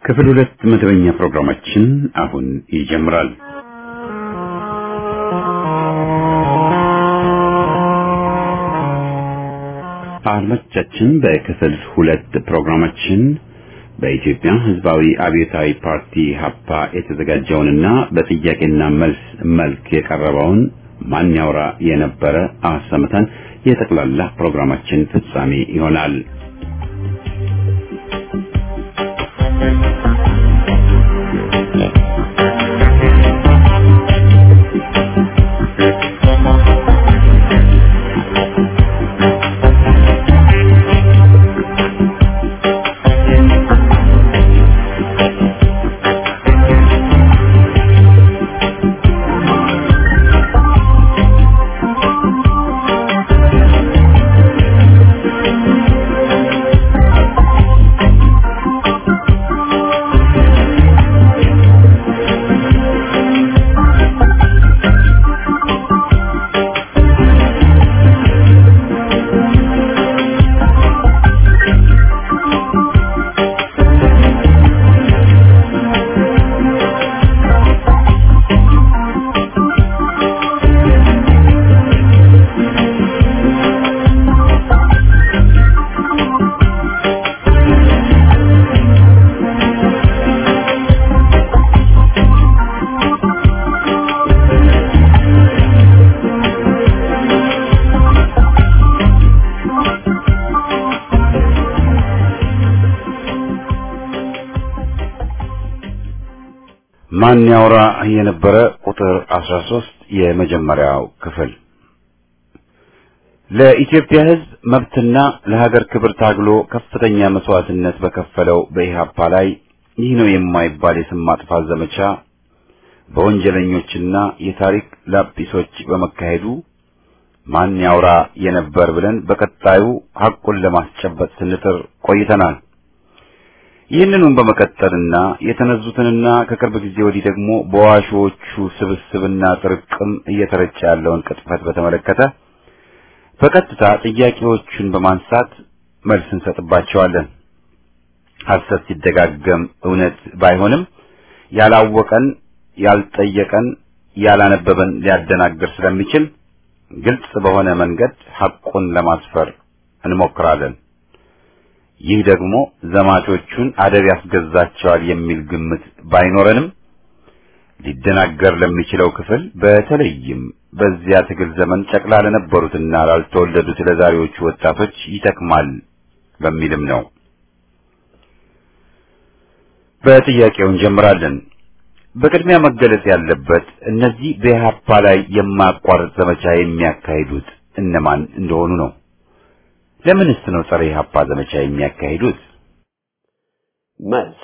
ክፍል ሁለት መደበኛ ፕሮግራማችን አሁን ይጀምራል። አድማጮቻችን በክፍል ሁለት ፕሮግራማችን በኢትዮጵያ ሕዝባዊ አብዮታዊ ፓርቲ ሀፓ የተዘጋጀውንና በጥያቄና መልስ መልክ የቀረበውን ማን ያውራ የነበረ አሰምተን የጠቅላላ ፕሮግራማችን ፍጻሜ ይሆናል። ማን ያውራ የነበረ ቁጥር 13 የመጀመሪያው ክፍል ለኢትዮጵያ ሕዝብ መብትና ለሀገር ክብር ታግሎ ከፍተኛ መስዋዕትነት በከፈለው በኢህአፓ ላይ ይህ ነው የማይባል የስም ማጥፋት ዘመቻ በወንጀለኞችና የታሪክ ላጲሶች በመካሄዱ ማን ያውራ የነበር ብለን በቀጣዩ ሐቁን ለማስጨበጥ ስንጥር ቆይተናል። ይህንኑም በመቀጠልና የተነዙትንና ከቅርብ ጊዜ ወዲህ ደግሞ በዋሾቹ ስብስብና ጥርቅም እየተረጨ ያለውን ቅጥፈት በተመለከተ በቀጥታ ጥያቄዎቹን በማንሳት መልስ እንሰጥባቸዋለን። ሐሰት ሲደጋገም እውነት ባይሆንም ያላወቀን፣ ያልጠየቀን፣ ያላነበበን ሊያደናግር ስለሚችል ግልጽ በሆነ መንገድ ሐቁን ለማስፈር እንሞክራለን። ይህ ደግሞ ዘማቾቹን አደብ ያስገዛቸዋል የሚል ግምት ባይኖረንም ሊደናገር ለሚችለው ክፍል በተለይም በዚያ ትግል ዘመን ጨቅላ ለነበሩትና ላልተወለዱት ለዛሬዎቹ ወጣቶች ይጠቅማል በሚልም ነው። በጥያቄው እንጀምራለን። በቅድሚያ መገለጽ ያለበት እነዚህ በኢህአፓ ላይ የማያቋርጥ ዘመቻ የሚያካሂዱት እነማን እንደሆኑ ነው። ለምንስ ነው ጸረ ኢህአፓ ዘመቻ የሚያካሂዱት? መልስ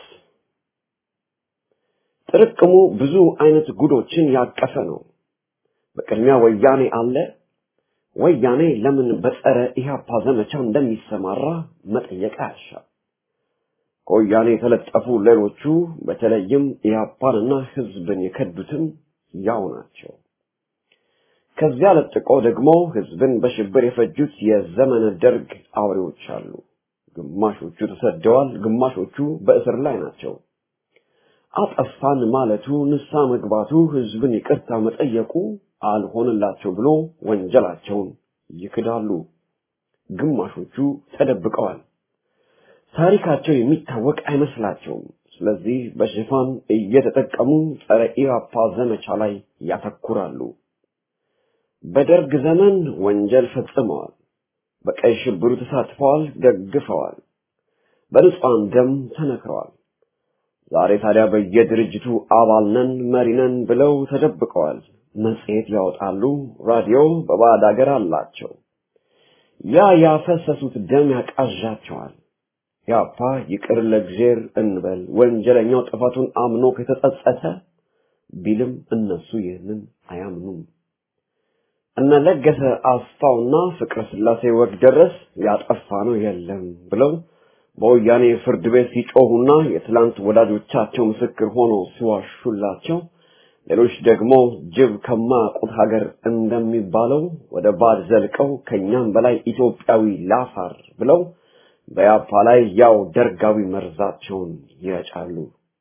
ጥርቅሙ ብዙ አይነት ጉዶችን ያቀፈ ነው። በቅድሚያ ወያኔ አለ። ወያኔ ለምን በጸረ ኢህአፓ ዘመቻ እንደሚሰማራ መጠየቅ አያሻም። ከወያኔ የተለጠፉ ሌሎቹ በተለይም ኢህአፓንና ህዝብን የከዱትም ያው ናቸው። ከዚያ ለጥቆ ደግሞ ህዝብን በሽብር የፈጁት የዘመነ ደርግ አውሬዎች አሉ። ግማሾቹ ተሰደዋል፣ ግማሾቹ በእስር ላይ ናቸው። አጠፋን ማለቱ፣ ንሳ መግባቱ፣ ህዝብን ይቅርታ መጠየቁ አልሆንላቸው ብሎ ወንጀላቸውን ይክዳሉ። ግማሾቹ ተደብቀዋል። ታሪካቸው የሚታወቅ አይመስላቸውም። ስለዚህ በሽፋን እየተጠቀሙ ጸረ ኢህአፓ ዘመቻ ላይ ያተኩራሉ። በደርግ ዘመን ወንጀል ፈጽመዋል። በቀይ ሽብሩ ተሳትፈዋል፣ ደግፈዋል። በንጹሐን ደም ተነክረዋል። ዛሬ ታዲያ በየድርጅቱ አባል ነን፣ መሪ ነን ብለው ተደብቀዋል። መጽሔት ያወጣሉ፣ ራዲዮ በባዕድ አገር አላቸው። ያ ያፈሰሱት ደም ያቃዣቸዋል። ያፓ ይቅር ለእግዜር እንበል ወንጀለኛው ጥፋቱን አምኖ ከተጸጸተ ቢልም እነሱ ይህንን አያምኑም። እነ ለገሰ አስፋውና ፍቅረ ስላሴ ወግ ደረስ ያጠፋ ነው የለም ብለው በወያኔ ፍርድ ቤት ሲጮሁና የትላንት ወዳጆቻቸው ምስክር ሆነው ሲዋሹላቸው ሌሎች ደግሞ ጅብ ከማያውቁት ሀገር እንደሚባለው ወደ ባድ ዘልቀው ከኛም በላይ ኢትዮጵያዊ ላፋር ብለው በያፓ ላይ ያው ደርጋዊ መርዛቸውን ይረጫሉ።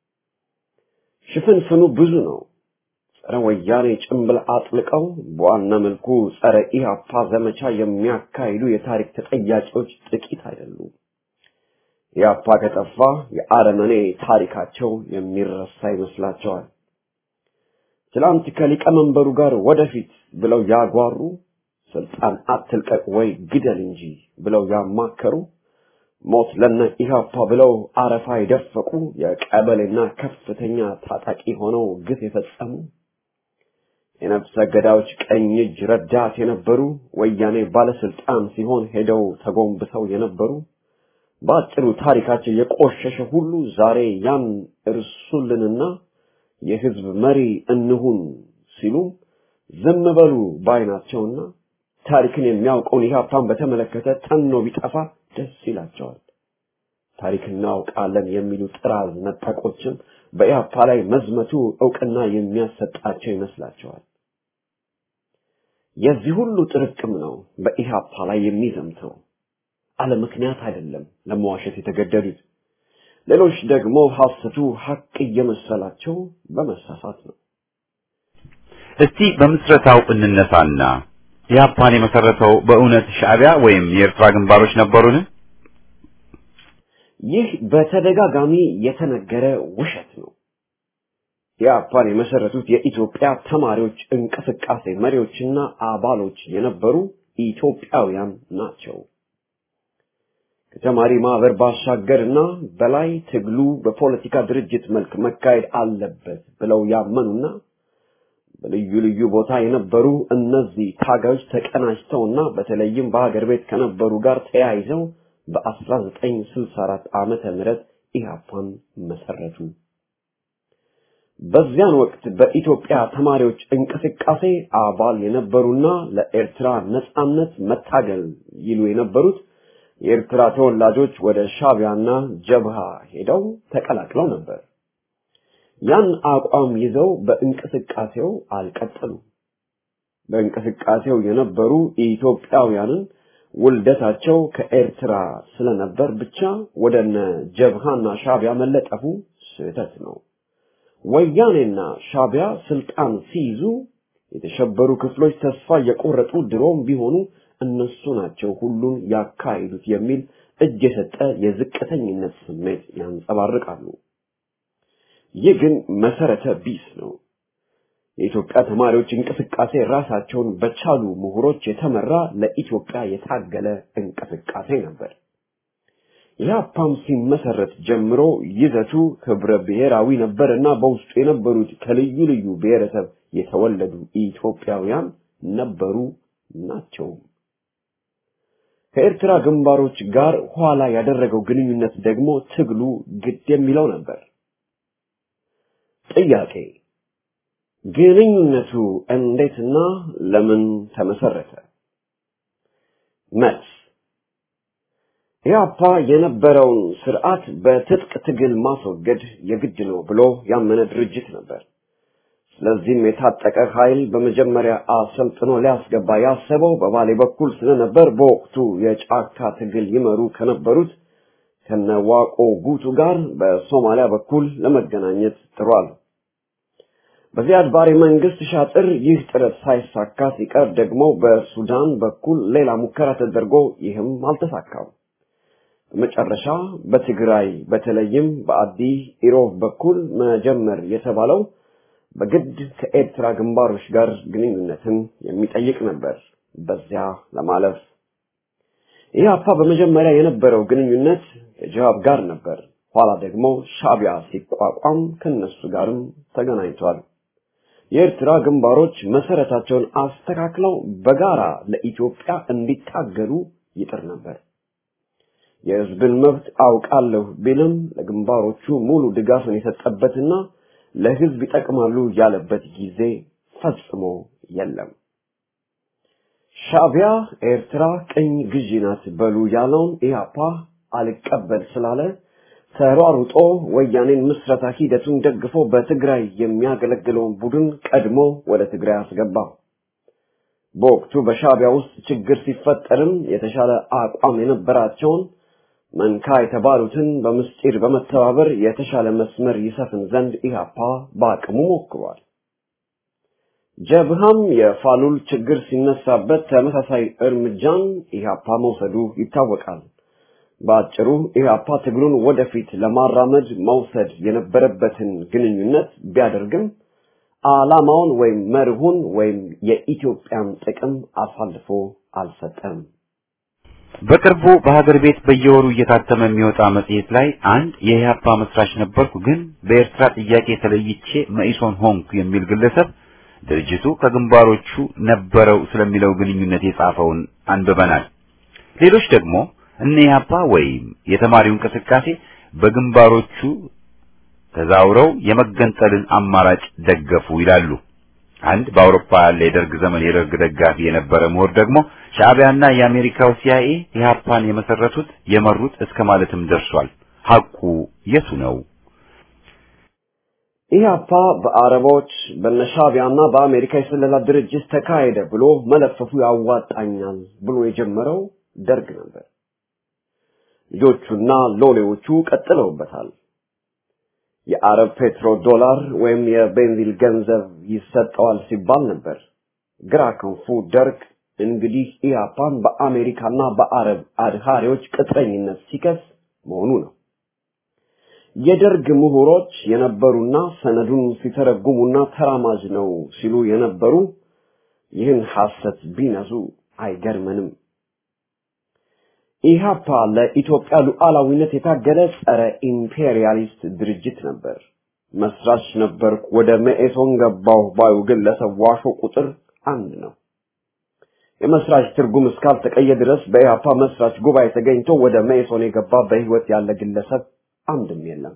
ሽፍንፍኑ ብዙ ነው። ጸረ ወያኔ ጭንብል አጥልቀው በዋና መልኩ ጸረ ኢህአፓ ዘመቻ የሚያካሂዱ የታሪክ ተጠያቂዎች ጥቂት አይደሉም። ኢህአፓ ከጠፋ የአረመኔ ታሪካቸው የሚረሳ ይመስላቸዋል። ትላንት ከሊቀመንበሩ ጋር ወደፊት ብለው ያጓሩ፣ ስልጣን አትልቀቅ ወይ ግደል እንጂ ብለው ያማከሩ፣ ሞት ለነ ኢህአፓ ብለው አረፋ የደፈቁ የቀበሌና ከፍተኛ ታጣቂ ሆነው ግፍ የፈጸሙ የነፍሰ ገዳዮች ቀኝ እጅ ረዳት የነበሩ ወያኔ ባለስልጣን ሲሆን ሄደው ተጎንብሰው የነበሩ በአጭሩ ታሪካቸው የቆሸሸ ሁሉ ዛሬ ያን እርሱልንና የህዝብ መሪ እንሁን ሲሉ ዝም በሉ ባይናቸውና ታሪክን የሚያውቀውን ኢህአፓን በተመለከተ ተኖ ቢጠፋ ደስ ይላቸዋል። ታሪክ እናውቃለን የሚሉ ጥራዝ ነጠቆችም በኢህአፓ ላይ መዝመቱ እውቅና የሚያሰጣቸው ይመስላቸዋል። የዚህ ሁሉ ጥርቅም ነው በኢህአፓ ላይ የሚዘምተው። አለ ምክንያት አይደለም ለመዋሸት የተገደዱት። ሌሎች ደግሞ ሐሰቱ ሐቅ እየመሰላቸው በመሳሳት ነው። እስቲ በምስረታው እንነሳና ኢህአፓን የመሰረተው በእውነት ሻዕቢያ ወይም የኤርትራ ግንባሮች ነበሩን? ይህ በተደጋጋሚ የተነገረ ውሸት ነው። ኢህአፓን የመሰረቱት የኢትዮጵያ ተማሪዎች እንቅስቃሴ መሪዎችና አባሎች የነበሩ ኢትዮጵያውያን ናቸው። ከተማሪ ማህበር ባሻገርና በላይ ትግሉ በፖለቲካ ድርጅት መልክ መካሄድ አለበት ብለው ያመኑና በልዩ ልዩ ቦታ የነበሩ እነዚህ ታጋዮች ተቀናጅተውና በተለይም በሀገር ቤት ከነበሩ ጋር ተያይዘው በ1964 ዓመተ ምህረት ኢህአፓን መሰረቱ። በዚያን ወቅት በኢትዮጵያ ተማሪዎች እንቅስቃሴ አባል የነበሩና ለኤርትራ ነጻነት መታገል ይሉ የነበሩት የኤርትራ ተወላጆች ወደ ሻቢያና ጀብሃ ሄደው ተቀላቅለው ነበር። ያን አቋም ይዘው በእንቅስቃሴው አልቀጠሉም። በእንቅስቃሴው የነበሩ ኢትዮጵያውያንን ውልደታቸው ከኤርትራ ስለነበር ብቻ ወደነ ጀብሃና ሻቢያ መለጠፉ ስህተት ነው። ወያኔና ሻቢያ ስልጣን ሲይዙ የተሸበሩ ክፍሎች ተስፋ የቆረጡ ድሮም ቢሆኑ እነሱ ናቸው ሁሉን ያካሂዱት የሚል እጅ የሰጠ የዝቅተኝነት ስሜት ያንጸባርቃሉ። ይህ ግን መሰረተ ቢስ ነው። የኢትዮጵያ ተማሪዎች እንቅስቃሴ ራሳቸውን በቻሉ ምሁሮች የተመራ ለኢትዮጵያ የታገለ እንቅስቃሴ ነበር። ኢህአፓም ሲመሰረት ጀምሮ ይዘቱ ህብረ ብሔራዊ ነበርና በውስጡ የነበሩት ከልዩ ልዩ ብሔረሰብ የተወለዱ ኢትዮጵያውያን ነበሩ ናቸው። ከኤርትራ ግንባሮች ጋር ኋላ ያደረገው ግንኙነት ደግሞ ትግሉ ግድ የሚለው ነበር። ጥያቄ ግንኙነቱ እንዴትና ለምን ተመሰረተ? መልስ ኢህአፓ የነበረውን ስርዓት በትጥቅ ትግል ማስወገድ የግድ ነው ብሎ ያመነ ድርጅት ነበር። ስለዚህም የታጠቀ ኃይል በመጀመሪያ አሰልጥኖ ሊያስገባ ያሰበው በባሌ በኩል ስለነበር በወቅቱ የጫካ ትግል ይመሩ ከነበሩት ከነዋቆ ጉቱ ጋር በሶማሊያ በኩል ለመገናኘት ጥሯል። በዚያድ ባሬ መንግስት ሻጥር ይህ ጥረት ሳይሳካ ሲቀር ደግሞ በሱዳን በኩል ሌላ ሙከራ ተደርጎ ይህም አልተሳካም። በመጨረሻ በትግራይ በተለይም በአዲ ኢሮብ በኩል መጀመር የተባለው በግድ ከኤርትራ ግንባሮች ጋር ግንኙነትን የሚጠይቅ ነበር። በዚያ ለማለፍ ኢህአፓ በመጀመሪያ የነበረው ግንኙነት ከጅሃብ ጋር ነበር። ኋላ ደግሞ ሻቢያ ሲቋቋም ከነሱ ጋርም ተገናኝቷል። የኤርትራ ግንባሮች መሰረታቸውን አስተካክለው በጋራ ለኢትዮጵያ እንዲታገሉ ይጥር ነበር። የህዝብን መብት አውቃለሁ ቢልም ለግንባሮቹ ሙሉ ድጋፍን የሰጠበትና ለህዝብ ይጠቅማሉ ያለበት ጊዜ ፈጽሞ የለም። ሻቢያ ኤርትራ ቅኝ ግዢ ናት በሉ ያለውን ኢህአፓ አልቀበል ስላለ ተሯሩጦ ወያኔን ምስረታ ሂደቱን ደግፎ በትግራይ የሚያገለግለውን ቡድን ቀድሞ ወደ ትግራይ አስገባ። በወቅቱ በሻቢያ ውስጥ ችግር ሲፈጠርም የተሻለ አቋም የነበራቸውን መንካ የተባሉትን በምስጢር በመተባበር የተሻለ መስመር ይሰፍን ዘንድ ኢህአፓ በአቅሙ ሞክሯል። ጀብሃም የፋሉል ችግር ሲነሳበት ተመሳሳይ እርምጃን ኢህአፓ መውሰዱ ይታወቃል። በአጭሩ ኢህአፓ ትግሉን ወደፊት ለማራመድ መውሰድ የነበረበትን ግንኙነት ቢያደርግም ዓላማውን ወይም መርሁን ወይም የኢትዮጵያን ጥቅም አሳልፎ አልሰጠም። በቅርቡ በሀገር ቤት በየወሩ እየታተመ የሚወጣ መጽሔት ላይ አንድ የኢህአፓ መስራች ነበርኩ፣ ግን በኤርትራ ጥያቄ ተለይቼ መኢሶን ሆንኩ የሚል ግለሰብ ድርጅቱ ከግንባሮቹ ነበረው ስለሚለው ግንኙነት የጻፈውን አንብበናል። ሌሎች ደግሞ እነ ኢህአፓ ወይም የተማሪው እንቅስቃሴ በግንባሮቹ ተዛውረው የመገንጠልን አማራጭ ደገፉ ይላሉ። አንድ በአውሮፓ ያለ የደርግ ዘመን የደርግ ደጋፊ የነበረ ምሁር ደግሞ ሻዕቢያና የአሜሪካው ሲአይኤ ኢህአፓን የመሰረቱት የመሩት እስከ ማለትም ደርሷል። ሐቁ የቱ ነው? ኢህአፓ በአረቦች በነሻቢያና በአሜሪካ የስለላ ድርጅት ተካሄደ ብሎ መለፈፉ ያዋጣኛል ብሎ የጀመረው ደርግ ነበር። ልጆቹና ሎሌዎቹ ቀጥለውበታል። የአረብ ፔትሮ ዶላር ወይም የቤንዚል ገንዘብ ይሰጠዋል ሲባል ነበር። ግራ ክንፉ ደርግ እንግዲህ ኢህአፓን በአሜሪካና በአረብ አድሃሪዎች ቅጥረኝነት ሲከስ መሆኑ ነው። የደርግ ምሁሮች የነበሩና ሰነዱን ሲተረጉሙና ተራማጅ ነው ሲሉ የነበሩ ይህን ሐሰት ቢነዙ አይገርመንም። ኢህአፓ ለኢትዮጵያ ሉዓላዊነት የታገለ ጸረ ኢምፔሪያሊስት ድርጅት ነበር። መስራች ነበርኩ፣ ወደ መኢሶን ገባሁ ባዩ ግለሰብ ዋሾ ቁጥር አንድ ነው። የመስራች ትርጉም እስካልተቀየ ድረስ በኢህአፓ መስራች ጉባኤ ተገኝቶ ወደ መኢሶን የገባ በህይወት ያለ ግለሰብ አንድም የለም።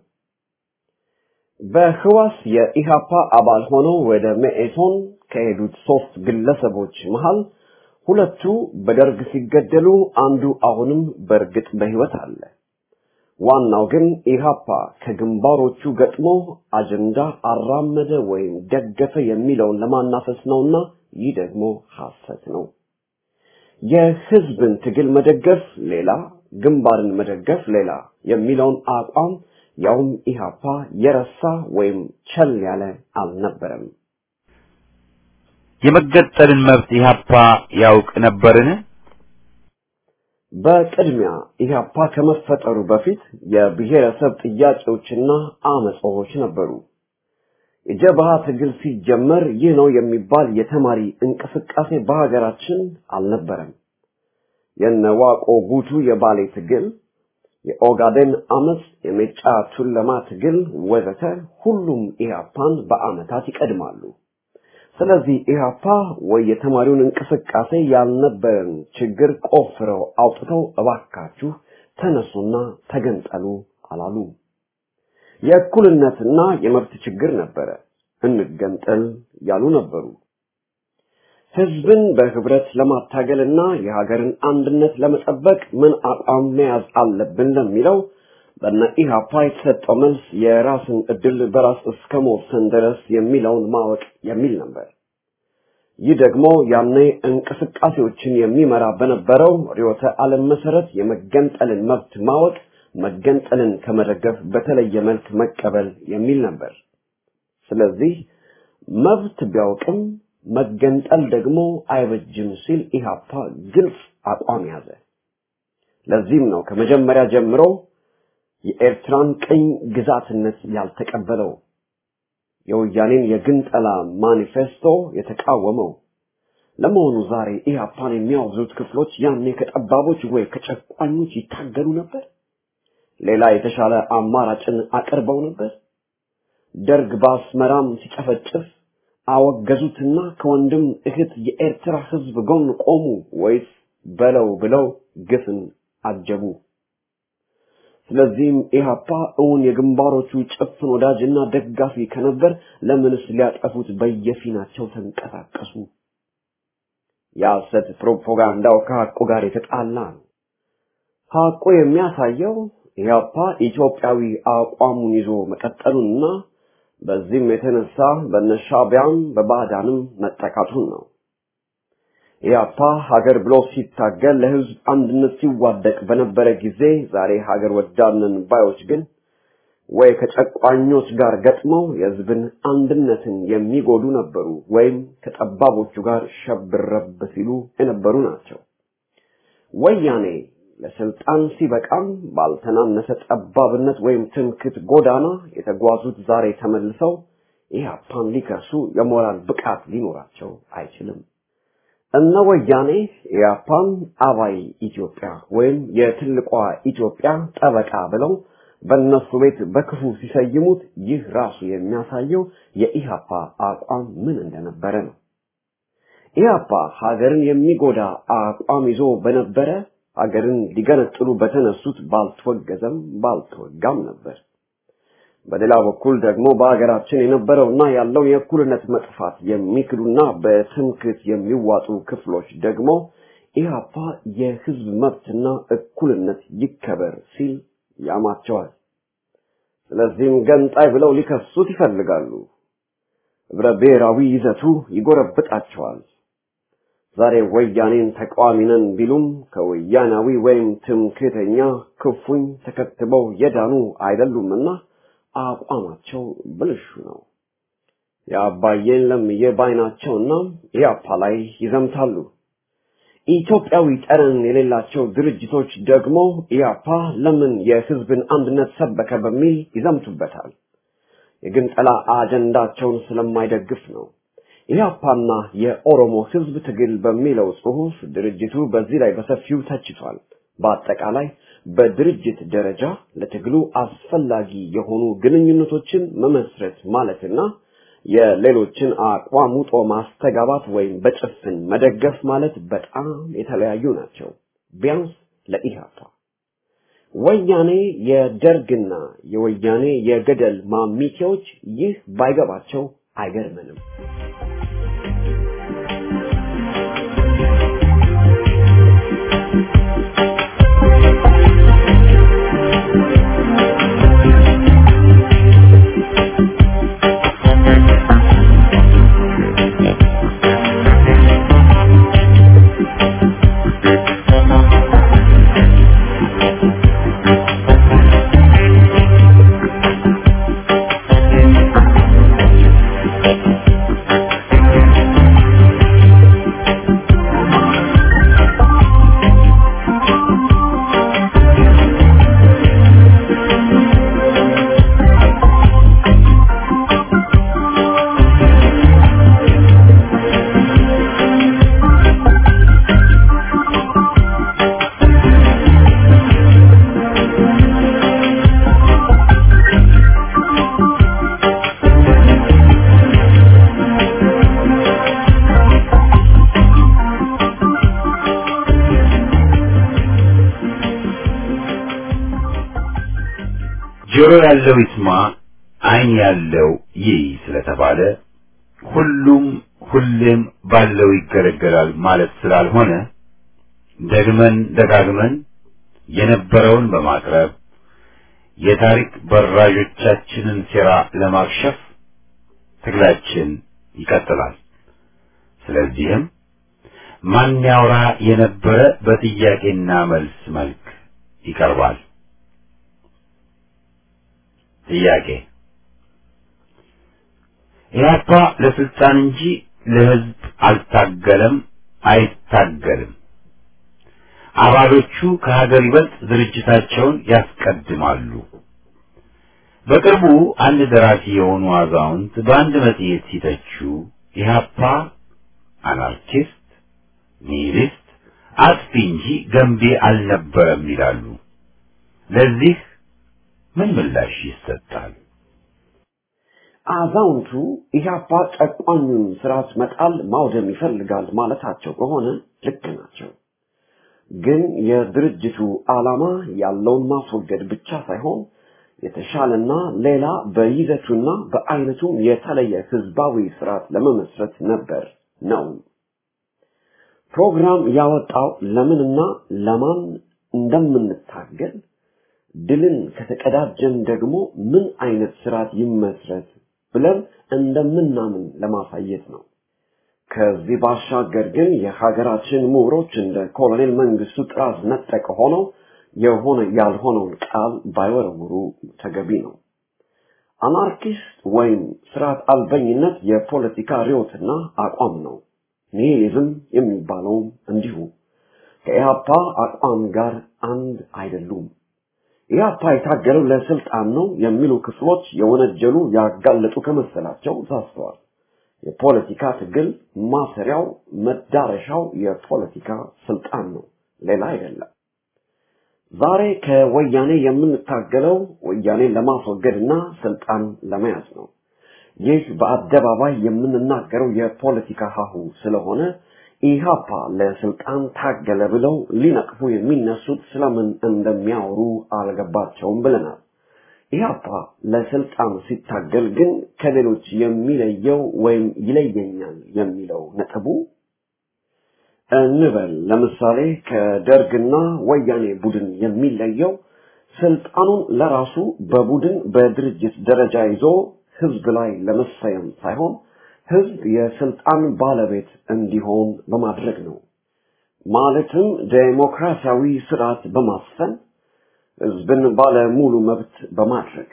በህዋስ የኢህአፓ አባል ሆነው ወደ መኢሶን ከሄዱት ሶስት ግለሰቦች መሃል ሁለቱ በደርግ ሲገደሉ፣ አንዱ አሁንም በእርግጥ በህይወት አለ። ዋናው ግን ኢህአፓ ከግንባሮቹ ገጥሞ አጀንዳ አራመደ ወይም ደገፈ የሚለውን ለማናፈስ ነውና ይህ ደግሞ ሐሰት ነው። የህዝብን ትግል መደገፍ ሌላ፣ ግንባርን መደገፍ ሌላ የሚለውን አቋም ያውም ኢህአፓ የረሳ ወይም ቸል ያለ አልነበረም። የመገጠልን መብት ኢህአፓ ያውቅ ነበርን? በቅድሚያ ኢህአፓ ከመፈጠሩ በፊት የብሔረሰብ ጥያቄዎችና አመጾች ነበሩ። የጀብሃ ትግል ሲጀመር ይህ ነው የሚባል የተማሪ እንቅስቃሴ በሀገራችን አልነበረም። የነዋቆ ጉቱ የባሌ ትግል፣ የኦጋዴን አመፅ፣ የሜጫ ቱለማ ትግል ወዘተ ሁሉም ኢህአፓን በአመታት ይቀድማሉ። ስለዚህ ኢህአፓ ወይ የተማሪውን እንቅስቃሴ ያልነበረን ችግር ቆፍረው አውጥተው እባካችሁ ተነሱና ተገንጠሉ አላሉ። የእኩልነትና የመብት ችግር ነበረ። እንገንጠል ያሉ ነበሩ። ህዝብን በህብረት ለማታገልና የሀገርን አንድነት ለመጠበቅ ምን አቋም መያዝ አለብን ለሚለው በነ ኢህአፓ የተሰጠው መልስ የራስን እድል በራስ እስከ መወሰን ድረስ የሚለውን ማወቅ የሚል ነበር። ይህ ደግሞ ያኔ እንቅስቃሴዎችን የሚመራ በነበረው ርዕዮተ ዓለም መሰረት የመገንጠልን መብት ማወቅ መገንጠልን ከመደገፍ በተለየ መልክ መቀበል የሚል ነበር። ስለዚህ መብት ቢያውቅም መገንጠል ደግሞ አይበጅም ሲል ኢህአፓ ግልጽ አቋም ያዘ። ለዚህም ነው ከመጀመሪያ ጀምሮ የኤርትራን ቅኝ ግዛትነት ያልተቀበለው የወያኔን የግንጠላ ማኒፌስቶ የተቃወመው። ለመሆኑ ዛሬ ኢህአፓን የሚያወግዙት ክፍሎች ያኔ ከጠባቦች ወይ ከጨቋኞች ይታገሉ ነበር? ሌላ የተሻለ አማራጭን አቅርበው ነበር? ደርግ በአስመራም ሲጨፈጭፍ አወገዙትና ከወንድም እህት የኤርትራ ህዝብ ጎን ቆሙ ወይስ በለው ብለው ግፍን አጀቡ? ስለዚህም ኢህአፓ እውን የግንባሮቹ ጭፍን ወዳጅና ደጋፊ ከነበር ለምንስ ሊያጠፉት በየፊናቸው ተንቀሳቀሱ? የሐሰት ፕሮፓጋንዳው ከሐቁ ጋር የተጣላ ነው። ሐቁ የሚያሳየው ኢህአፓ ኢትዮጵያዊ አቋሙን ይዞ መቀጠሉንና በዚህም የተነሳ በነሻቢያም በባዕዳንም መጠቃቱን ነው። ኢያፓ ሀገር ብሎ ሲታገል ለህዝብ አንድነት ሲዋደቅ በነበረ ጊዜ ዛሬ ሀገር ወዳድነን ባዮች ግን ወይ ከጨቋኞች ጋር ገጥመው የህዝብን አንድነትን የሚጎዱ ነበሩ ወይም ከጠባቦቹ ጋር ሸብረብ ሲሉ የነበሩ ናቸው። ወያኔ ለስልጣን ሲበቃም ባልተናነሰ ጠባብነት ወይም ትምክት ጎዳና የተጓዙት ዛሬ ተመልሰው ኢህአፓን ሊከሱ የሞራል ብቃት ሊኖራቸው አይችልም። እነ ወያኔ ኢህአፓን አባይ ኢትዮጵያ ወይም የትልቋ ኢትዮጵያ ጠበቃ ብለው በእነሱ ቤት በክፉ ሲሰይሙት ይህ ራሱ የሚያሳየው የኢህአፓ አቋም ምን እንደነበረ ነው። ኢህአፓ ሀገርን የሚጎዳ አቋም ይዞ በነበረ ሀገርን ሊገነጥሉ በተነሱት ባልተወገዘም ባልተወጋም ነበር። በሌላ በኩል ደግሞ በሀገራችን የነበረውና ያለው የእኩልነት መጥፋት የሚክዱና በትምክት የሚዋጡ ክፍሎች ደግሞ ኢህአፓ የህዝብ መብትና እኩልነት ይከበር ሲል ያማቸዋል። ስለዚህም ገንጣይ ብለው ሊከሱት ይፈልጋሉ። ህብረ ብሔራዊ ይዘቱ ይጎረብጣቸዋል። ዛሬ ወያኔን ተቃዋሚ ነን ቢሉም ከወያናዊ ወይም ትምክህተኛ ክፉኝ ተከትበው የዳኑ አይደሉምና አቋማቸው ብልሹ ነው። የአባዬን ለምዬ ባይናቸውና ኢያፓ ላይ ይዘምታሉ። ኢትዮጵያዊ ጠረን የሌላቸው ድርጅቶች ደግሞ ኢያፓ ለምን የህዝብን አንድነት ሰበከ በሚል ይዘምቱበታል። የግንጠላ አጀንዳቸውን ስለማይደግፍ ነው። ኢህአፓና የኦሮሞ ህዝብ ትግል በሚለው ጽሑፍ ድርጅቱ በዚህ ላይ በሰፊው ተችቷል። በአጠቃላይ በድርጅት ደረጃ ለትግሉ አስፈላጊ የሆኑ ግንኙነቶችን መመስረት ማለትና የሌሎችን አቋም ውጦ ማስተጋባት ወይም በጭፍን መደገፍ ማለት በጣም የተለያዩ ናቸው። ቢያንስ ለኢህአፓ ወያኔ የደርግና የወያኔ የገደል ማሚቴዎች ይህ ባይገባቸው አይገርምንም። ጆሮ ያለው ይስማ፣ ዓይን ያለው ይይ ስለተባለ ሁሉም ሁሌም ባለው ይገለገላል ማለት ስላልሆነ ደግመን ደጋግመን የነበረውን በማቅረብ የታሪክ በራዦቻችንን ሴራ ለማክሸፍ ትግላችን ይቀጥላል። ስለዚህም ማን ያውራ የነበረ በጥያቄና መልስ መልክ ይቀርባል። ጥያቄ ኢህአፓ ለስልጣን እንጂ ለህዝብ አልታገለም፣ አይታገልም። አባሎቹ ከሀገር ይበልጥ ድርጅታቸውን ያስቀድማሉ። በቅርቡ አንድ ደራሲ የሆኑ አዛውንት በአንድ መጽሔት ሲተቹ ኢህአፓ አናርኪስት፣ ኒሂሊስት፣ አጥፊ እንጂ ገንቢ አልነበረም ይላሉ። ለዚህ ምን ምላሽ ይሰጣል? አዛውንቱ ኢህአፓ ጨቋኙን ስርዓት መጣል ማውደም ይፈልጋል ማለታቸው ከሆነ ልክ ናቸው። ግን የድርጅቱ ዓላማ ያለውን ማስወገድ ብቻ ሳይሆን የተሻለና ሌላ በይዘቱና በአይነቱም የተለየ ህዝባዊ ስርዓት ለመመስረት ነበር ነው። ፕሮግራም ያወጣው ለምንና ለማን እንደምንታገል ድልን ከተቀዳጀን ደግሞ ምን አይነት ስርዓት ይመስረት ብለን እንደምናምን ለማሳየት ነው። ከዚህ ባሻገር ግን የሀገራችን ምሁሮች እንደ ኮሎኔል መንግስቱ ጥራዝ ነጠቅ ሆነው የሆነ ያልሆነውን ቃል ባይወረውሩ ተገቢ ነው። አናርኪስት ወይም ስርዓት አልበኝነት የፖለቲካ ርዮትና አቋም ነው። ኒሂሊዝም የሚባለውም እንዲሁ ከኢህአፓ አቋም ጋር አንድ አይደሉም። ኢህአፓ የታገለው ለስልጣን ነው የሚሉ ክፍሎች የወነጀሉ ያጋለጡ ከመሰላቸው ሳስተዋል። የፖለቲካ ትግል ማሰሪያው መዳረሻው የፖለቲካ ስልጣን ነው፣ ሌላ አይደለም። ዛሬ ከወያኔ የምንታገለው ወያኔን ለማስወገድና ስልጣን ለመያዝ ነው። ይህ በአደባባይ የምንናገረው የፖለቲካ ሀሁ ስለሆነ ኢህአፓ ለስልጣን ታገለ ብለው ሊነቅፉ የሚነሱት ስለምን እንደሚያወሩ አልገባቸውም ብለናል። ኢህአፓ ለስልጣን ሲታገል ግን ከሌሎች የሚለየው ወይም ይለየኛል የሚለው ነጥቡ እንበል ለምሳሌ ከደርግና ወያኔ ቡድን የሚለየው ስልጣኑን ለራሱ በቡድን በድርጅት ደረጃ ይዞ ህዝብ ላይ ለመሰየም ሳይሆን ህዝብ የስልጣን ባለቤት እንዲሆን በማድረግ ነው። ማለትም ዴሞክራሲያዊ ስርዓት በማስፈን ህዝብን ባለ ሙሉ መብት በማድረግ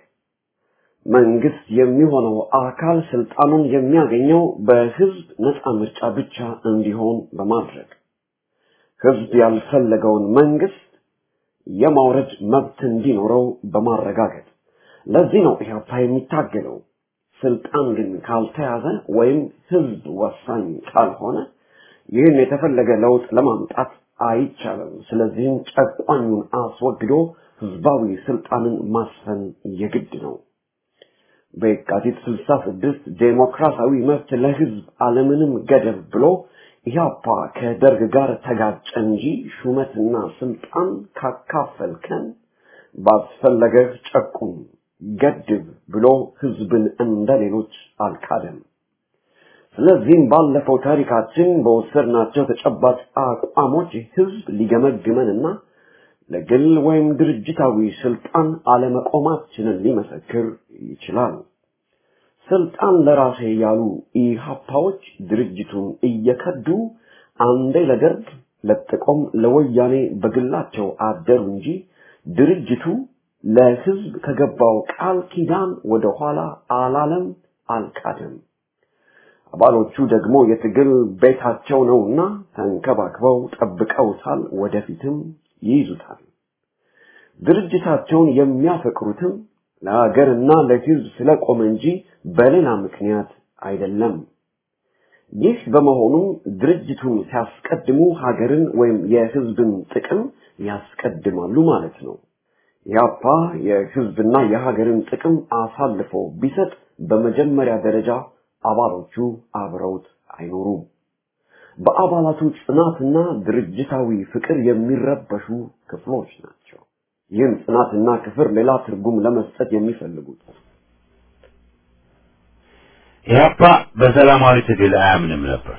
መንግስት የሚሆነው አካል ስልጣኑን የሚያገኘው በህዝብ ነፃ ምርጫ ብቻ እንዲሆን በማድረግ ህዝብ ያልፈለገውን መንግስት የማውረድ መብት እንዲኖረው በማረጋገጥ ለዚህ ነው ኢህአፓ የሚታገለው። ስልጣን ግን ካልተያዘ ወይም ህዝብ ወሳኝ ካልሆነ ይህን የተፈለገ ለውጥ ለማምጣት አይቻልም። ስለዚህም ጨቋኙን አስወግዶ ህዝባዊ ስልጣንን ማስፈን የግድ ነው። በየካቲት 66 ዴሞክራሲያዊ መብት ለህዝብ አለምንም ገደብ ብሎ ኢህአፓ ከደርግ ጋር ተጋጨ እንጂ ሹመትና ስልጣን ካካፈልከን ባስፈለገህ ጨቁም ገድብ ብሎ ህዝብን እንደ ሌሎች አልካደም። ስለዚህም ባለፈው ታሪካችን በወሰድናቸው ተጨባጭ አቋሞች ህዝብ ሊገመግመንና ለግል ወይም ድርጅታዊ ስልጣን አለመቆማችንን ሊመሰክር ይችላል። ስልጣን ለራሴ ያሉ ኢህአፓዎች ድርጅቱን እየከዱ አንዴ ለደርግ ለጥቆም ለወያኔ በግላቸው አደሩ እንጂ ድርጅቱ ለህዝብ ከገባው ቃል ኪዳን ወደ ኋላ አላለም፣ አልካደም። አባሎቹ ደግሞ የትግል ቤታቸው ነውና ተንከባክበው ጠብቀውታል፣ ወደፊትም ይይዙታል። ድርጅታቸውን የሚያፈቅሩትም ለሀገርና ለህዝብ ስለቆመ እንጂ በሌላ ምክንያት አይደለም። ይህ በመሆኑ ድርጅቱን ሲያስቀድሙ ሀገርን ወይም የህዝብን ጥቅም ያስቀድማሉ ማለት ነው። ያፓ የህዝብና የሀገርን ጥቅም አሳልፎ ቢሰጥ በመጀመሪያ ደረጃ አባሎቹ አብረውት አይኖሩም። በአባላቱ ጽናትና ድርጅታዊ ፍቅር የሚረበሹ ክፍሎች ናቸው። ይህን ጽናትና ክፍር ሌላ ትርጉም ለመስጠት የሚፈልጉት ኢህአፓ በሰላማዊ ትግል አያምንም ነበር።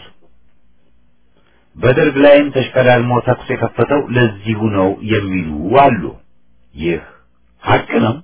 በደርግ ላይም ተሽቀዳድሞ ተኩስ የከፈተው ለዚሁ ነው የሚሉ አሉ። ይህ ሀቅ ነው።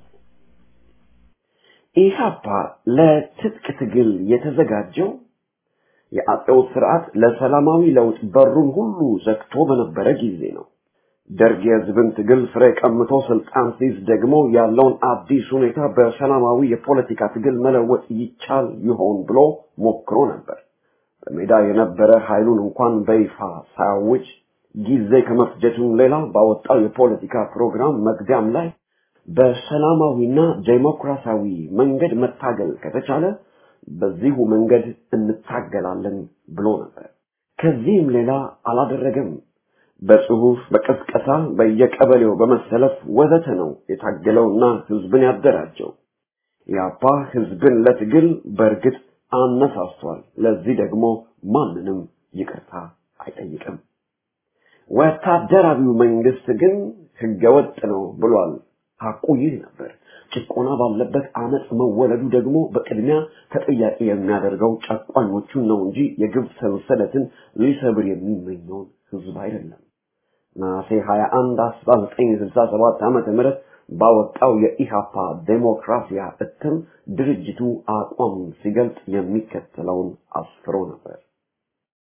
ኢህአፓ ለትጥቅ ትግል የተዘጋጀው የአጼው ስርዓት ለሰላማዊ ለውጥ በሩን ሁሉ ዘግቶ በነበረ ጊዜ ነው። ደርግ የህዝብን ትግል ፍሬ ቀምቶ ስልጣን ሲይዝ ደግሞ ያለውን አዲስ ሁኔታ በሰላማዊ የፖለቲካ ትግል መለወጥ ይቻል ይሆን ብሎ ሞክሮ ነበር። በሜዳ የነበረ ኃይሉን እንኳን በይፋ ሳያውጅ ጊዜ ከመፍጀቱም ሌላ ባወጣው የፖለቲካ ፕሮግራም መግቢያም ላይ በሰላማዊና ዴሞክራሲያዊ መንገድ መታገል ከተቻለ በዚሁ መንገድ እንታገላለን ብሎ ነበር። ከዚህም ሌላ አላደረገም። በጽሁፍ፣ በቀስቀሳ፣ በየቀበሌው በመሰለፍ ወዘተ ነው የታገለውና ህዝብን ያደራጀው። ያፓ ህዝብን ለትግል በእርግጥ አነሳስቷል። ለዚህ ደግሞ ማንንም ይቅርታ አይጠይቅም። ወታደራዊው መንግስት ግን ህገወጥ ነው ብሏል። ሐቁ ይህ ነበር። ጭቆና ባለበት አመፅ መወለዱ ደግሞ በቅድሚያ ተጠያቂ የሚያደርገው ጨቋኞቹን ነው እንጂ የግብ ሰንሰለትን ሊሰብር የሚመኘውን ህዝብ አይደለም። ነሐሴ 21 1967 ዓመተ ምህረት ባወጣው የኢሃፓ ዴሞክራሲያ እትም ድርጅቱ አቋሙን ሲገልጽ የሚከተለውን አስፍሮ ነበር።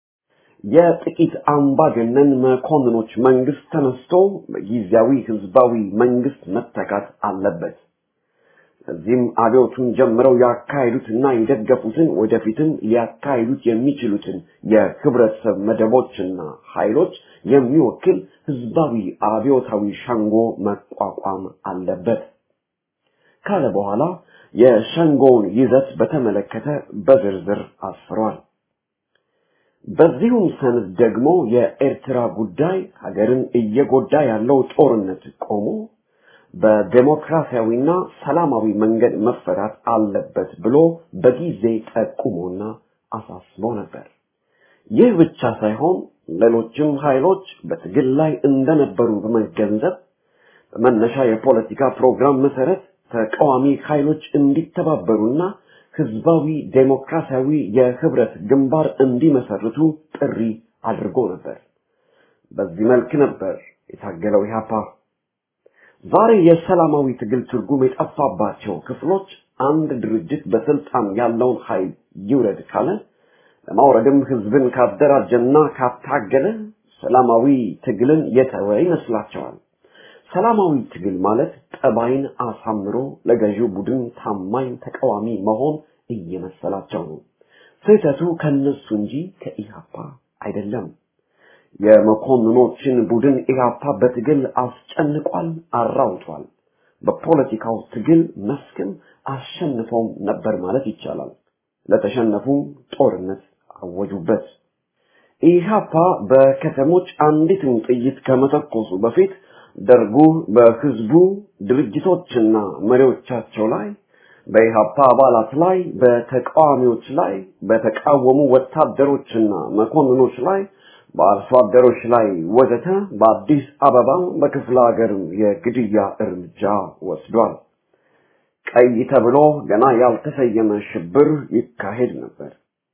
የጥቂት አምባገነን መኮንኖች መንግስት ተነስቶ በጊዜያዊ ህዝባዊ መንግስት መተካት አለበት። እዚህም አብዮቱን ጀምረው ያካሄዱትና የደገፉትን ወደፊትም ሊያካሂዱት የሚችሉትን የህብረተሰብ መደቦችና ኃይሎች የሚወክል ህዝባዊ አብዮታዊ ሸንጎ መቋቋም አለበት ካለ በኋላ የሸንጎውን ይዘት በተመለከተ በዝርዝር አስፍሯል። በዚሁም ሰነድ ደግሞ የኤርትራ ጉዳይ ሀገርን እየጎዳ ያለው ጦርነት ቆሞ በዴሞክራሲያዊና ሰላማዊ መንገድ መፈታት አለበት ብሎ በጊዜ ጠቁሞና አሳስቦ ነበር። ይህ ብቻ ሳይሆን ሌሎችም ኃይሎች በትግል ላይ እንደነበሩ በመገንዘብ በመነሻ የፖለቲካ ፕሮግራም መሰረት ተቃዋሚ ኃይሎች እንዲተባበሩና ህዝባዊ ዴሞክራሲያዊ የህብረት ግንባር እንዲመሰርቱ ጥሪ አድርጎ ነበር። በዚህ መልክ ነበር የታገለው ኢህአፓ። ዛሬ የሰላማዊ ትግል ትርጉም የጠፋባቸው ክፍሎች አንድ ድርጅት በስልጣን ያለውን ኃይል ይውረድ ካለ ለማውረድም ህዝብን ካደራጀና ካታገለ ሰላማዊ ትግልን የተወ ይመስላቸዋል። ሰላማዊ ትግል ማለት ጠባይን አሳምሮ ለገዢው ቡድን ታማኝ ተቃዋሚ መሆን እየመሰላቸው ነው። ስህተቱ ከነሱ እንጂ ከኢህአፓ አይደለም። የመኮንኖችን ቡድን ኢህአፓ በትግል አስጨንቋል፣ አራውቷል። በፖለቲካው ትግል መስክም አሸንፈውም ነበር ማለት ይቻላል። ለተሸነፉ ጦርነት አወጁበት። ኢህአፓ በከተሞች አንዲትን ጥይት ከመተኮሱ በፊት ደርጉ በህዝቡ ድርጅቶችና መሪዎቻቸው ላይ በኢህአፓ አባላት ላይ በተቃዋሚዎች ላይ በተቃወሙ ወታደሮችና መኮንኖች ላይ በአርሶ አደሮች ላይ ወዘተ በአዲስ አበባ በክፍለ ሀገርም የግድያ እርምጃ ወስዷል። ቀይ ተብሎ ገና ያልተሰየመ ሽብር ይካሄድ ነበር።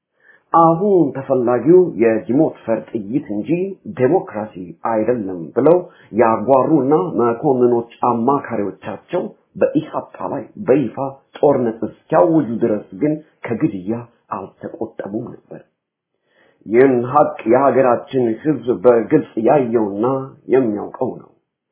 አሁን ተፈላጊው የጅሞት ፈር ጥይት እንጂ ዴሞክራሲ አይደለም ብለው ያጓሩና መኮንኖች አማካሪዎቻቸው በኢህአፓ ላይ በይፋ ጦርነት እስኪያውጁ ድረስ ግን ከግድያ አልተቆጠቡም ነበር። ይህን ሀቅ የሀገራችን ህዝብ በግልጽ ያየውና የሚያውቀው ነው።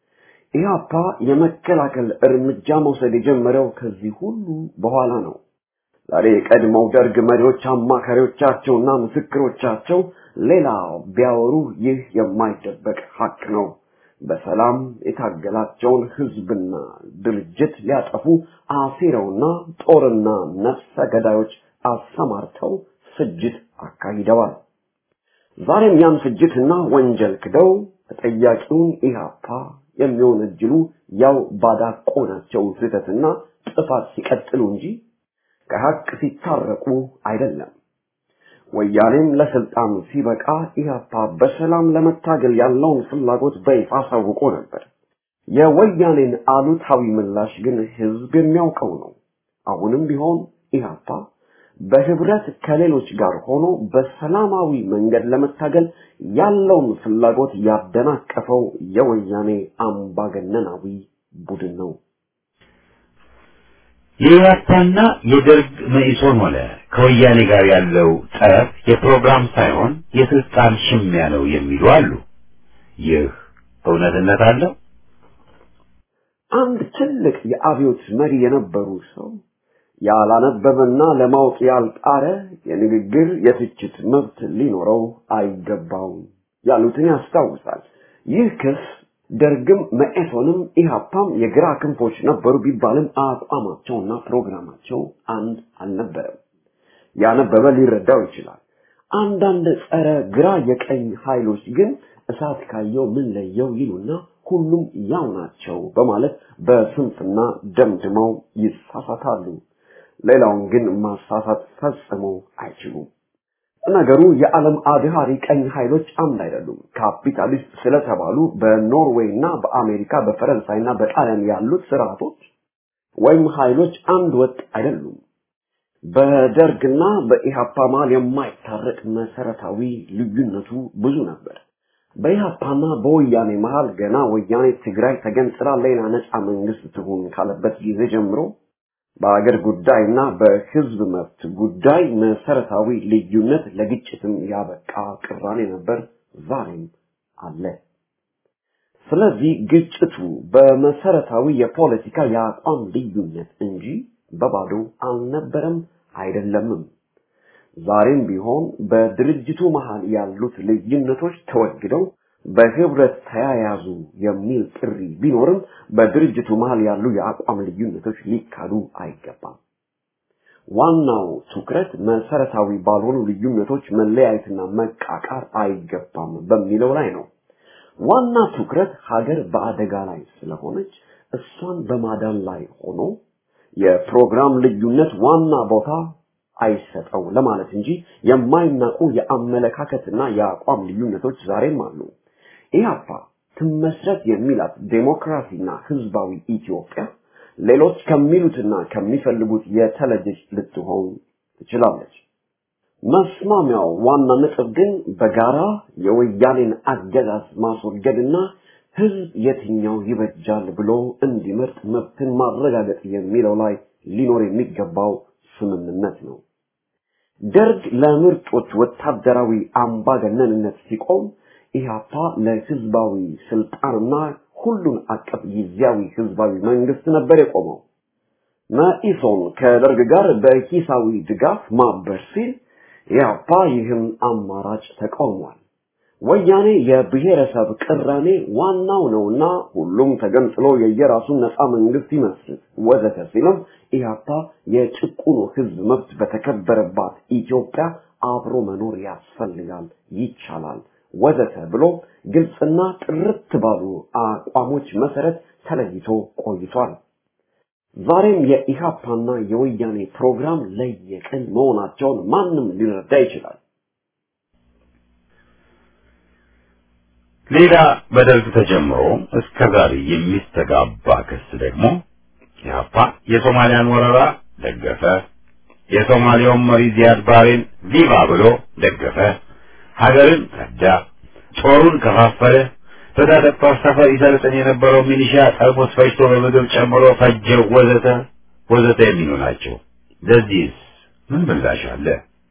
ኢህአፓ የመከላከል እርምጃ መውሰድ የጀመረው ከዚህ ሁሉ በኋላ ነው። ዛሬ የቀድሞው ደርግ መሪዎች አማካሪዎቻቸውና ምስክሮቻቸው ሌላ ቢያወሩ ይህ የማይደበቅ ሀቅ ነው። በሰላም የታገላቸውን ህዝብና ድርጅት ሊያጠፉ አሲረውና ጦርና ነፍሰ ገዳዮች አሰማርተው ፍጅት አካሂደዋል። ዛሬም ያን ፍጅትና ወንጀል ክደው ተጠያቂውን ኢህአፓ የሚወነጅሉ ያው ባዳቆናቸው ስህተትና ጥፋት ሲቀጥሉ እንጂ ከሀቅ ሲታረቁ አይደለም። ወያኔም ለስልጣን ሲበቃ ኢህአፓ በሰላም ለመታገል ያለውን ፍላጎት በይፋ አሳውቆ ነበር። የወያኔን አሉታዊ ምላሽ ግን ህዝብ የሚያውቀው ነው። አሁንም ቢሆን ኢህአፓ በህብረት ከሌሎች ጋር ሆኖ በሰላማዊ መንገድ ለመታገል ያለውን ፍላጎት ያደናቀፈው የወያኔ አምባገነናዊ ቡድን ነው። የኢህአፓና የደርግ መኢሶን ሆነ ከወያኔ ጋር ያለው ጠብ የፕሮግራም ሳይሆን የስልጣን ሽሚያ ነው የሚሉ አሉ። ይህ እውነትነት አለው? አንድ ትልቅ የአብዮት መሪ የነበሩ ሰው ያላነበበና ለማወቅ ያልጣረ የንግግር የትችት መብት ሊኖረው አይገባውም ያሉትን ያስታውሳል። ይህ ክስ ደርግም መኢሶንም ኢህአፓም የግራ ክንፎች ነበሩ ቢባልም አቋማቸውና ፕሮግራማቸው አንድ አልነበረም። ያነበበ ሊረዳው ይችላል። አንዳንድ ጸረ ግራ የቀኝ ኃይሎች ግን እሳት ካየው ምን ለየው ይሉና ሁሉም ያው ናቸው በማለት በስንፍና ደምድመው ይሳሳታሉ። ሌላውን ግን ማሳሳት ፈጽሞ አይችሉም። ነገሩ የዓለም አድሃሪ ቀኝ ኃይሎች አንድ አይደሉም። ካፒታሊስት ስለተባሉ በኖርዌይ እና በአሜሪካ በፈረንሳይ እና በጣሊያን ያሉት ስርዓቶች ወይም ኃይሎች አንድ ወጥ አይደሉም። በደርግና በኢሃፓ መሃል የማይታረቅ መሰረታዊ ልዩነቱ ብዙ ነበር። በኢሃፓና በወያኔ መሃል ገና ወያኔ ትግራይ ተገንጥላ ሌላ ነፃ መንግስት ትሁን ካለበት ጊዜ ጀምሮ በአገር ጉዳይና በህዝብ መብት ጉዳይ መሰረታዊ ልዩነት ለግጭትም ያበቃ ቅራኔ ነበር፣ ዛሬም አለ። ስለዚህ ግጭቱ በመሰረታዊ የፖለቲካ የአቋም ልዩነት እንጂ በባዶ አልነበረም አይደለምም። ዛሬም ቢሆን በድርጅቱ መሃል ያሉት ልዩነቶች ተወግደው በህብረት ተያያዙ የሚል ጥሪ ቢኖርም በድርጅቱ መሃል ያሉ የአቋም ልዩነቶች ሊካዱ አይገባም። ዋናው ትኩረት መሰረታዊ ባልሆኑ ልዩነቶች መለያየትና መቃቃር አይገባም በሚለው ላይ ነው። ዋና ትኩረት ሀገር በአደጋ ላይ ስለሆነች እሷን በማዳን ላይ ሆኖ የፕሮግራም ልዩነት ዋና ቦታ አይሰጠው ለማለት እንጂ የማይናቁ የአመለካከትና የአቋም ልዩነቶች ዛሬም አሉ። ኢህአፓ ትመስረት የሚላት ዴሞክራሲና ህዝባዊ ኢትዮጵያ ሌሎች ከሚሉትና ከሚፈልጉት የተለየች ልትሆን ትችላለች። መስማሚያው ዋና ነጥብ ግን በጋራ የወያኔን አገዛዝ ማስወገድና ህዝብ የትኛው ይበጃል ብሎ እንዲመርጥ መብትን ማረጋገጥ የሚለው ላይ ሊኖር የሚገባው ስምምነት ነው። ደርግ ለምርጦች ወታደራዊ አምባገነንነት ሲቆም ኢህአፓ ለህዝባዊ ስልጣንና ሁሉን አቀፍ ጊዜያዊ ህዝባዊ መንግስት ነበር የቆመው። መኢሶን ከደርግ ጋር በሂሳዊ ድጋፍ ማበር ሲል ኢህአፓ ይህም አማራጭ ተቃውሟል። ወያኔ የብሔረሰብ ቅራኔ ዋናው ነውና ሁሉም ተገንጥሎ የየራሱን ነፃ መንግስት ይመስርት ወዘተ ሲልም ኢህአፓ የጭቁኑ ህዝብ መብት በተከበረባት ኢትዮጵያ አብሮ መኖር ያስፈልጋል፣ ይቻላል ወዘተ ብሎ ግልጽና ጥርት ባሉ አቋሞች መሰረት ተለይቶ ቆይቷል። ዛሬም የኢሃፓና የወያኔ ፕሮግራም ለየቅል መሆናቸውን ማንም ሊረዳ ይችላል። ሌላ በደርግ ተጀምሮ እስከ ዛሬ የሚስተጋባ ክስ ደግሞ ኢህአፓ የሶማሊያን ወረራ ደገፈ፣ የሶማሊያውን መሪ ዚያድ ባሬን ቪቫ ብሎ ደገፈ፣ ሀገርን ከዳ፣ ጦሩን ከፋፈለ፣ በታጠቅ ጦር ሰፈር ይሰለጥን የነበረው ሚሊሻ ጠርሙስ ፈጅቶ በምግብ ጨምሮ ፈጀው፣ ወዘተ ወዘተ የሚሉ ናቸው። ለዚህስ ምን ምላሽ አለ?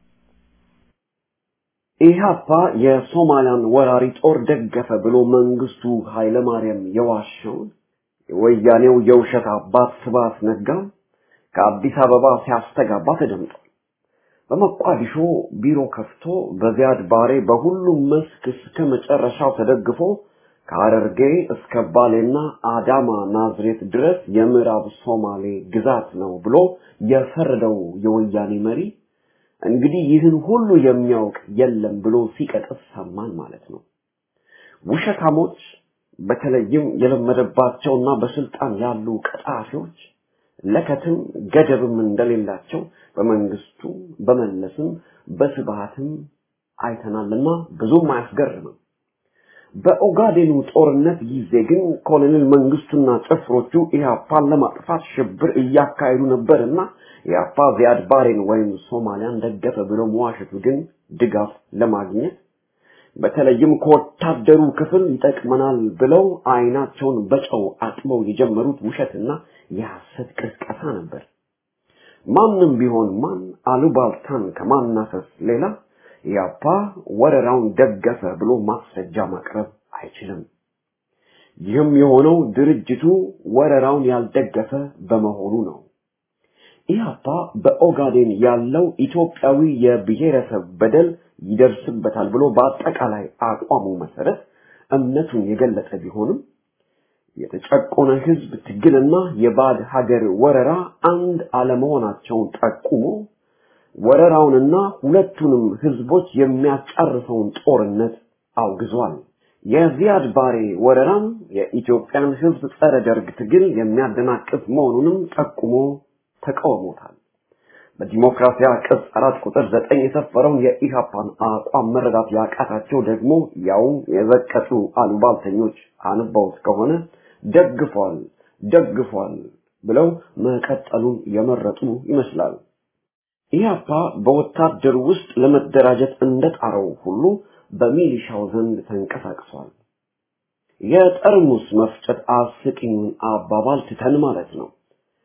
ኢህአፓ የሶማሊያን ወራሪ ጦር ደገፈ ብሎ መንግስቱ ኃይለማርያም የዋሸውን የወያኔው የውሸት አባት ስብሐት ነጋ ከአዲስ አበባ ሲያስተጋባ ተደምጧል። በመቋዲሾ ቢሮ ከፍቶ በዚያድ ባሬ በሁሉም መስክ እስከ መጨረሻው ተደግፎ ከሐረርጌ እስከ ባሌና አዳማ ናዝሬት ድረስ የምዕራብ ሶማሌ ግዛት ነው ብሎ የፈረደው የወያኔ መሪ እንግዲህ ይህን ሁሉ የሚያውቅ የለም ብሎ ሲቀጥፍ ሰማን ማለት ነው። ውሸታሞች በተለይም የለመደባቸውና በስልጣን ያሉ ቀጣፊዎች ለከትም ገደብም እንደሌላቸው በመንግስቱ በመለስም በስብሃትም አይተናልና ብዙም አያስገርምም። በኦጋዴኑ ጦርነት ጊዜ ግን ኮሎኔል መንግስቱና ጭፍሮቹ ኢህአፓን ለማጥፋት ሽብር እያካሄዱ ነበርና ኢህአፓ ዚያድ ባሬን ወይም ሶማሊያን ደገፈ ብሎ መዋሸቱ ግን ድጋፍ ለማግኘት በተለይም ከወታደሩ ክፍል ይጠቅመናል ብለው አይናቸውን በጨው አጥበው የጀመሩት ውሸትና የሐሰት ቅስቀሳ ነበር። ማንም ቢሆን ማን አሉባልታን ከማናፈስ ሌላ ኢህአፓ ወረራውን ደገፈ ብሎ ማስረጃ ማቅረብ አይችልም። ይህም የሆነው ድርጅቱ ወረራውን ያልደገፈ በመሆኑ ነው። ኢህአፓ በኦጋዴን ያለው ኢትዮጵያዊ የብሔረሰብ በደል ይደርስበታል ብሎ በአጠቃላይ አቋሙ መሰረት እምነቱን የገለጸ ቢሆንም የተጨቆነ ህዝብ ትግልና የባዕድ ሀገር ወረራ አንድ አለመሆናቸውን ጠቁሞ ወረራውንና ሁለቱንም ህዝቦች የሚያጫርሰውን ጦርነት አውግዟል። የዚያድ ባሬ ወረራም የኢትዮጵያን ህዝብ ጸረ ደርግ ትግል የሚያደናቅፍ መሆኑንም ጠቁሞ ተቃውሞታል። በዲሞክራሲያ ቅጽ አራት ቁጥር ዘጠኝ የሰፈረውን የኢሃፓን አቋም መረዳት ያቃታቸው ደግሞ ያውም የዘቀጡ አሉባልተኞች አንባውት ከሆነ ደግፏል ደግፏል ብለው መቀጠሉን የመረጡ ይመስላል። ኢህአፓ በወታደር ውስጥ ለመደራጀት እንደጣረው ሁሉ በሚሊሻው ዘንድ ተንቀሳቅሷል። የጠርሙስ መፍጨት አስቂኙን አባባል ትተን ማለት ነው።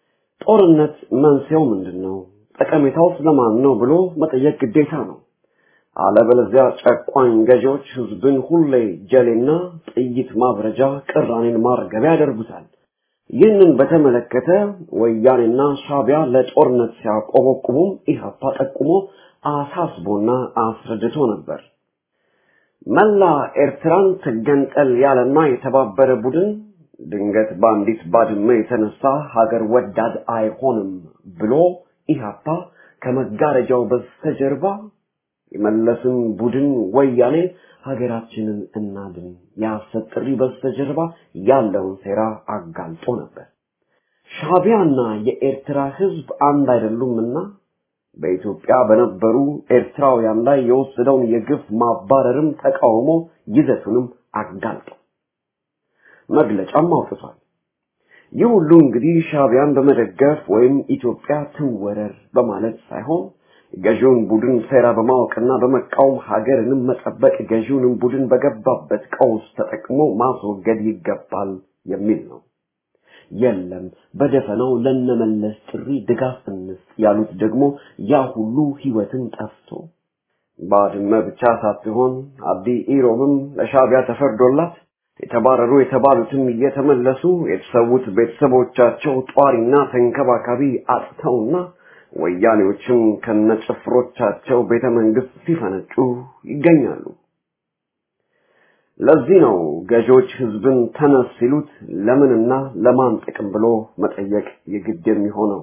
ጦርነት መንስኤው ምንድን ነው? ጠቀሜታው ስለማን ነው ብሎ መጠየቅ ግዴታ ነው። አለበለዚያ ጨቋኝ ገዢዎች ህዝብን ሁሌ ጀሌና ጥይት ማብረጃ፣ ቅራኔን ማርገቢያ ያደርጉታል። ይህንን በተመለከተ ወያኔና ሻቢያ ለጦርነት ሲያቆበቁቡም ኢህአፓ ጠቁሞ አሳስቦና አስረድቶ ነበር። መላ ኤርትራን ትገንጠል ያለና የተባበረ ቡድን ድንገት በአንዲት ባድመ የተነሳ ሀገር ወዳድ አይሆንም ብሎ ኢህአፓ ከመጋረጃው በስተጀርባ የመለስን ቡድን ወያኔ ሀገራችንን እናድን የሐሰት ጥሪ በስተጀርባ ያለውን ሴራ አጋልጦ ነበር። ሻቢያና የኤርትራ ህዝብ አንድ አይደሉምና በኢትዮጵያ በነበሩ ኤርትራውያን ላይ የወሰደውን የግፍ ማባረርም ተቃውሞ ይዘቱንም አጋልጦ መግለጫም አውጥቷል። ይህ ሁሉ እንግዲህ ሻቢያን በመደገፍ ወይም ኢትዮጵያ ትወረር በማለት ሳይሆን ገዢውን ቡድን ሴራ በማወቅና በመቃወም ሀገርንም መጠበቅ ገዢውንም ቡድን በገባበት ቀውስ ተጠቅሞ ማስወገድ ይገባል የሚል ነው። የለም በደፈናው ለነመለስ ጥሪ ድጋፍ እንስጥ ያሉት ደግሞ ያ ሁሉ ህይወትን ጠፍቶ ባድመ ብቻ ሳትሆን አዲ ኢሮብም ለሻቢያ ተፈርዶላት የተባረሩ የተባሉትም እየተመለሱ የተሰዉት ቤተሰቦቻቸው ጧሪና ተንከባካቢ አጥተውና ወያኔዎችም ከነጭፍሮቻቸው ቤተ መንግስት ሲፈነጩ ይገኛሉ። ለዚህ ነው ገዢዎች ህዝብን ተነስ ሲሉት ለምንና ለማን ጥቅም ብሎ መጠየቅ የግድ የሚሆነው።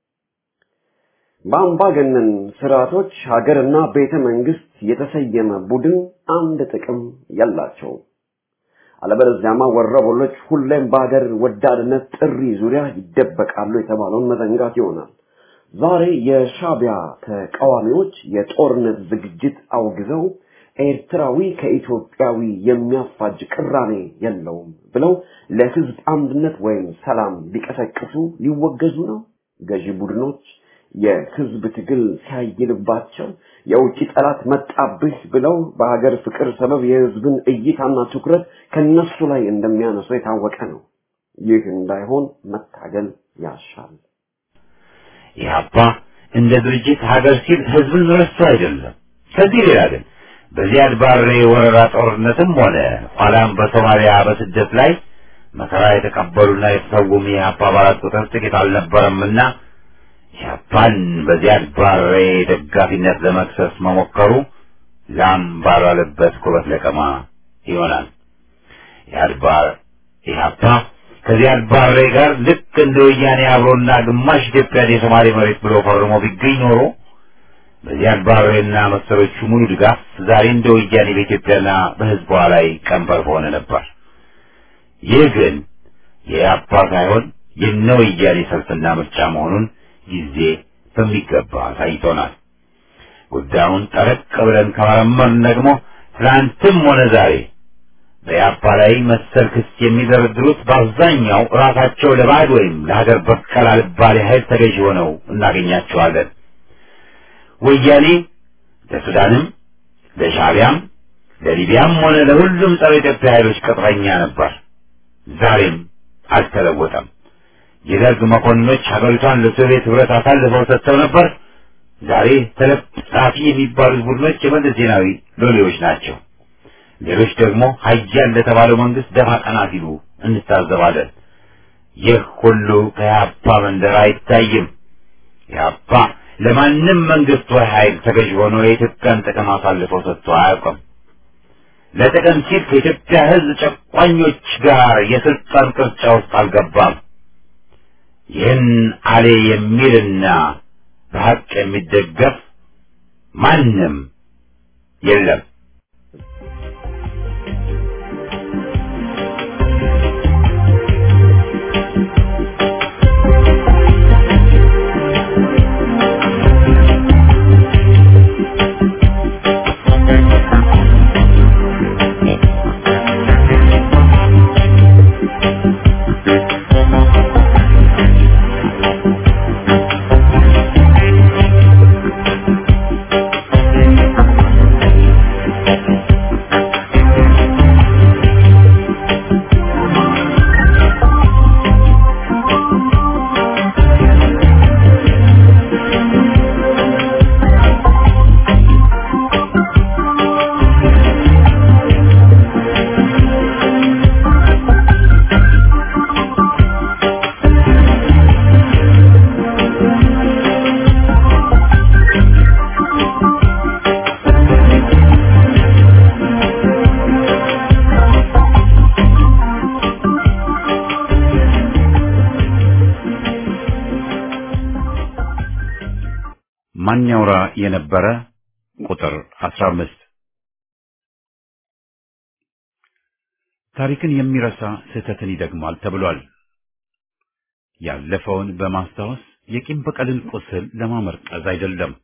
በአምባገነን ስርዓቶች ሀገርና ቤተ መንግስት የተሰየመ ቡድን አንድ ጥቅም የላቸውም። አለበለዚያማ ወረበሎች ሁሌም በሀገር ወዳድነት ጥሪ ዙሪያ ይደበቃሉ የተባለውን መዘንጋት ይሆናል። ዛሬ የሻቢያ ተቃዋሚዎች የጦርነት ዝግጅት አውግዘው ኤርትራዊ ከኢትዮጵያዊ የሚያፋጅ ቅራኔ የለውም ብለው ለህዝብ አንድነት ወይም ሰላም ሊቀሰቅሱ ሊወገዙ ነው። ገዢ ቡድኖች የህዝብ ትግል ሲያይልባቸው የውጭ ጠላት መጣብህ ብለው በሀገር ፍቅር ሰበብ የህዝብን እይታና ትኩረት ከነሱ ላይ እንደሚያነሱ የታወቀ ነው። ይህ እንዳይሆን መታገል ያሻል። ኢህአፓ እንደ ድርጅት ሀገር ሲል ህዝብን ረስቶ አይደለም። ከዚህ ሌላ ግን በዚያድ ባሬ ወረራ ጦርነትም ሆነ ኋላም በሶማሊያ በስደት ላይ መከራ የተቀበሉና የተሰውም የኢህአፓ አባላት ቁጥር ጥቂት አልነበረምና ኢህአፓን በዚያድ ባሬ ደጋፊነት ለመክሰስ መሞከሩ ላም ባልዋለበት ኩበት ለቀማ ይሆናል። ኢህአድባር ኢህአፓ ከዚያድ ባሬ ጋር ልክ እንደ ወያኔ አብሮና ግማሽ ኢትዮጵያን የሶማሌ መሬት ብሎ ፈርሞ ቢገኝ ኖሮ በዚያድ ባሬና መሰሎቹ ሙሉ ድጋፍ ዛሬ እንደ ወያኔ በኢትዮጵያና በህዝቧ ላይ ቀንበር በሆነ ነበር። ይህ ግን የኢህአፓ ሳይሆን የነ ወያኔ ሰልፍና ምርጫ መሆኑን ጊዜ በሚገባ አሳይቶናል። ጉዳዩን ጠረቅ ብለን ከመረመርን ደግሞ ትናንትም ሆነ ዛሬ በኢህአፓ ላይ መሰል ክስ የሚደረድሩት በአብዛኛው ራሳቸው ለባዕድ ወይም ለሀገር በቀል አልባሌ ኃይል ተገዥ ሆነው እናገኛቸዋለን። ወያኔ ለሱዳንም፣ ለሻቢያም፣ ለሊቢያም ሆነ ለሁሉም ጸረ ኢትዮጵያ ኃይሎች ቅጥረኛ ነበር። ዛሬም አልተለወጠም። የደርግ መኮንኖች ሀገሪቷን ለሶቪየት ህብረት አሳልፈው ሰጥተው ነበር። ዛሬ ተለጣፊ የሚባሉት ቡድኖች የመለስ ዜናዊ ሎሌዎች ናቸው። ሌሎች ደግሞ ሀያል ለተባለው መንግስት ደፋ ቀና ሲሉ እንታዘባለን። ይህ ሁሉ ከኢህአፓ መንደር አይታይም። ኢህአፓ ለማንም መንግስት ወይ ኃይል ተገዥ ሆኖ የኢትዮጵያን ጥቅም አሳልፈው ሰጥቶ አያውቅም። ለጥቅም ሲል ከኢትዮጵያ ህዝብ ጨቋኞች ጋር የስልጣን ቅርጫ ውስጥ አልገባም። ይህን አሌ የሚልና በሀቅ የሚደገፍ ማንም የለም። ማን ያውራ የነበረ ቁጥር 15 ታሪክን የሚረሳ ስህተትን ይደግማል ተብሏል። ያለፈውን በማስታወስ የቂም በቀልን ቁስል ለማመርቀዝ አይደለም።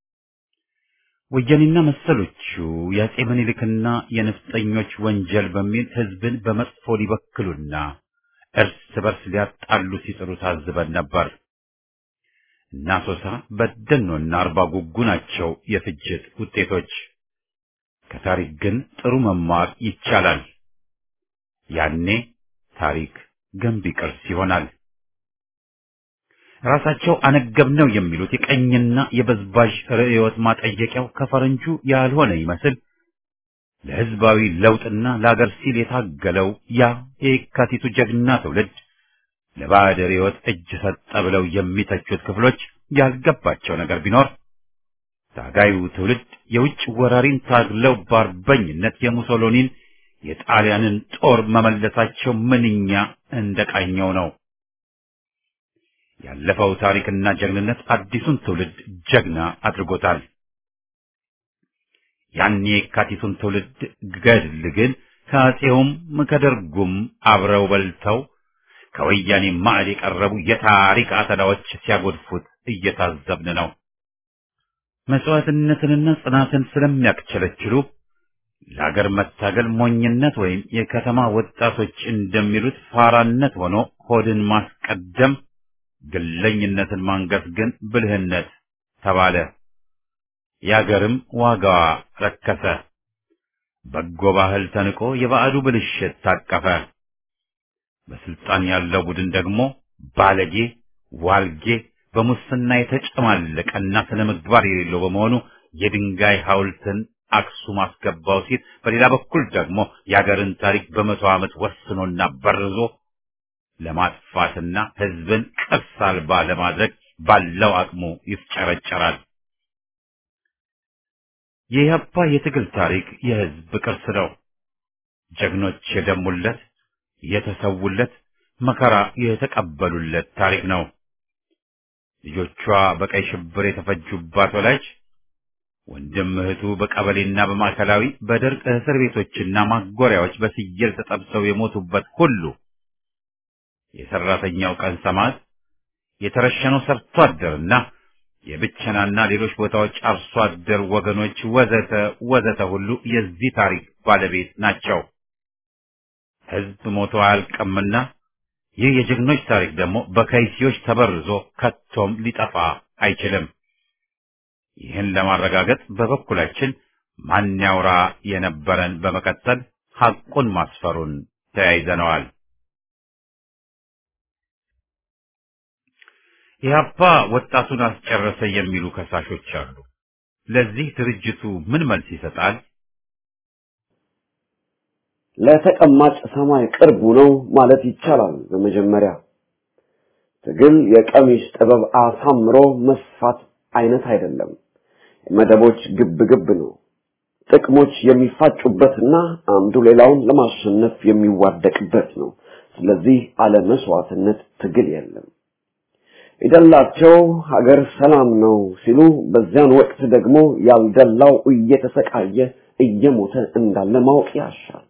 ወያኔና መሰሎቹ የአጼ ምኒልክና የነፍጠኞች ወንጀል በሚል ህዝብን በመጥፎ ሊበክሉና እርስ በርስ ሊያጣሉ ሲጥሩ ታዝበን ነበር። እና ሶሳ በደኖና አርባ ጉጉ ናቸው የፍጅት ውጤቶች። ከታሪክ ግን ጥሩ መማር ይቻላል። ያኔ ታሪክ ገንቢ ቅርስ ይሆናል። ራሳቸው አነገብነው የሚሉት የቀኝና የበዝባዥ ርዕዮት ማጠየቂያው ከፈረንጁ ያልሆነ ይመስል ለህዝባዊ ለውጥና ለአገር ሲል የታገለው ያ የካቲቱ ጀግና ትውልድ ለባዕድ ርዕዮት እጅ ሰጠ ብለው የሚተቹት ክፍሎች ያልገባቸው ነገር ቢኖር ታጋዩ ትውልድ የውጭ ወራሪን ታግለው በአርበኝነት የሙሶሎኒን የጣሊያንን ጦር መመለሳቸው ምንኛ እንደቃኘው ነው። ያለፈው ታሪክና ጀግንነት አዲሱን ትውልድ ጀግና አድርጎታል። ያን የካቲቱን ትውልድ ገድል ግን ከአፄውም ከደርጉም አብረው በልተው ከወያኔ ማዕድ የቀረቡ የታሪክ አተላዎች ሲያጎድፉት እየታዘብን ነው። መስዋዕትነትንና ጽናትን ስለሚያክቸለችሉ ለሀገር መታገል ሞኝነት ወይም የከተማ ወጣቶች እንደሚሉት ፋራነት ሆኖ ሆድን ማስቀደም፣ ግለኝነትን ማንገስ ግን ብልህነት ተባለ። የአገርም ዋጋዋ ረከሰ። በጎ ባህል ተንቆ የባዕዱ ብልሽት ታቀፈ። በስልጣን ያለው ቡድን ደግሞ ባለጌ፣ ዋልጌ፣ በሙስና የተጨማለቀና ስነ ምግባር የሌለው በመሆኑ የድንጋይ ሐውልትን አክሱም አስገባው ሲል፣ በሌላ በኩል ደግሞ የአገርን ታሪክ በመቶ ዓመት ወስኖና በርዞ ለማጥፋትና ሕዝብን ቅርስ አልባ ለማድረግ ባለው አቅሙ ይፍጨረጨራል። የኢህአፓ የትግል ታሪክ የሕዝብ ቅርስ ነው። ጀግኖች የደሙለት የተሰውለት መከራ የተቀበሉለት ታሪክ ነው። ልጆቿ በቀይ ሽብር የተፈጁባት ወላጅ ወንድም እህቱ በቀበሌና በማዕከላዊ በደርቅ እስር ቤቶችና ማጎሪያዎች በስየል ተጠብሰው የሞቱበት ሁሉ የሰራተኛው ቀን ሰማዕት የተረሸነው ሰርቶ አደርና የብቸናና ሌሎች ቦታዎች አርሶ አደር ወገኖች ወዘተ ወዘተ ሁሉ የዚህ ታሪክ ባለቤት ናቸው። ሕዝብ ሞቶ አያልቅምና ይህ የጀግኖች ታሪክ ደግሞ በከይሲዎች ተበርዞ ከቶም ሊጠፋ አይችልም። ይህን ለማረጋገጥ በበኩላችን ማን ያውራ የነበረን በመቀጠል ሐቁን ማስፈሩን ተያይዘነዋል። ኢህአፓ ወጣቱን አስጨረሰ የሚሉ ከሳሾች አሉ። ለዚህ ድርጅቱ ምን መልስ ይሰጣል? ለተቀማጭ ሰማይ ቅርቡ ነው ማለት ይቻላል። በመጀመሪያ ትግል የቀሚስ ጥበብ አሳምሮ መስፋት አይነት አይደለም። መደቦች ግብ ግብ ነው። ጥቅሞች የሚፋጩበትና አንዱ ሌላውን ለማሸነፍ የሚዋደቅበት ነው። ስለዚህ አለ መስዋዕትነት ትግል የለም። የደላቸው ሀገር ሰላም ነው ሲሉ በዚያን ወቅት ደግሞ ያልደላው እየተሰቃየ እየሞተ እንዳለ ማወቅ ያሻል።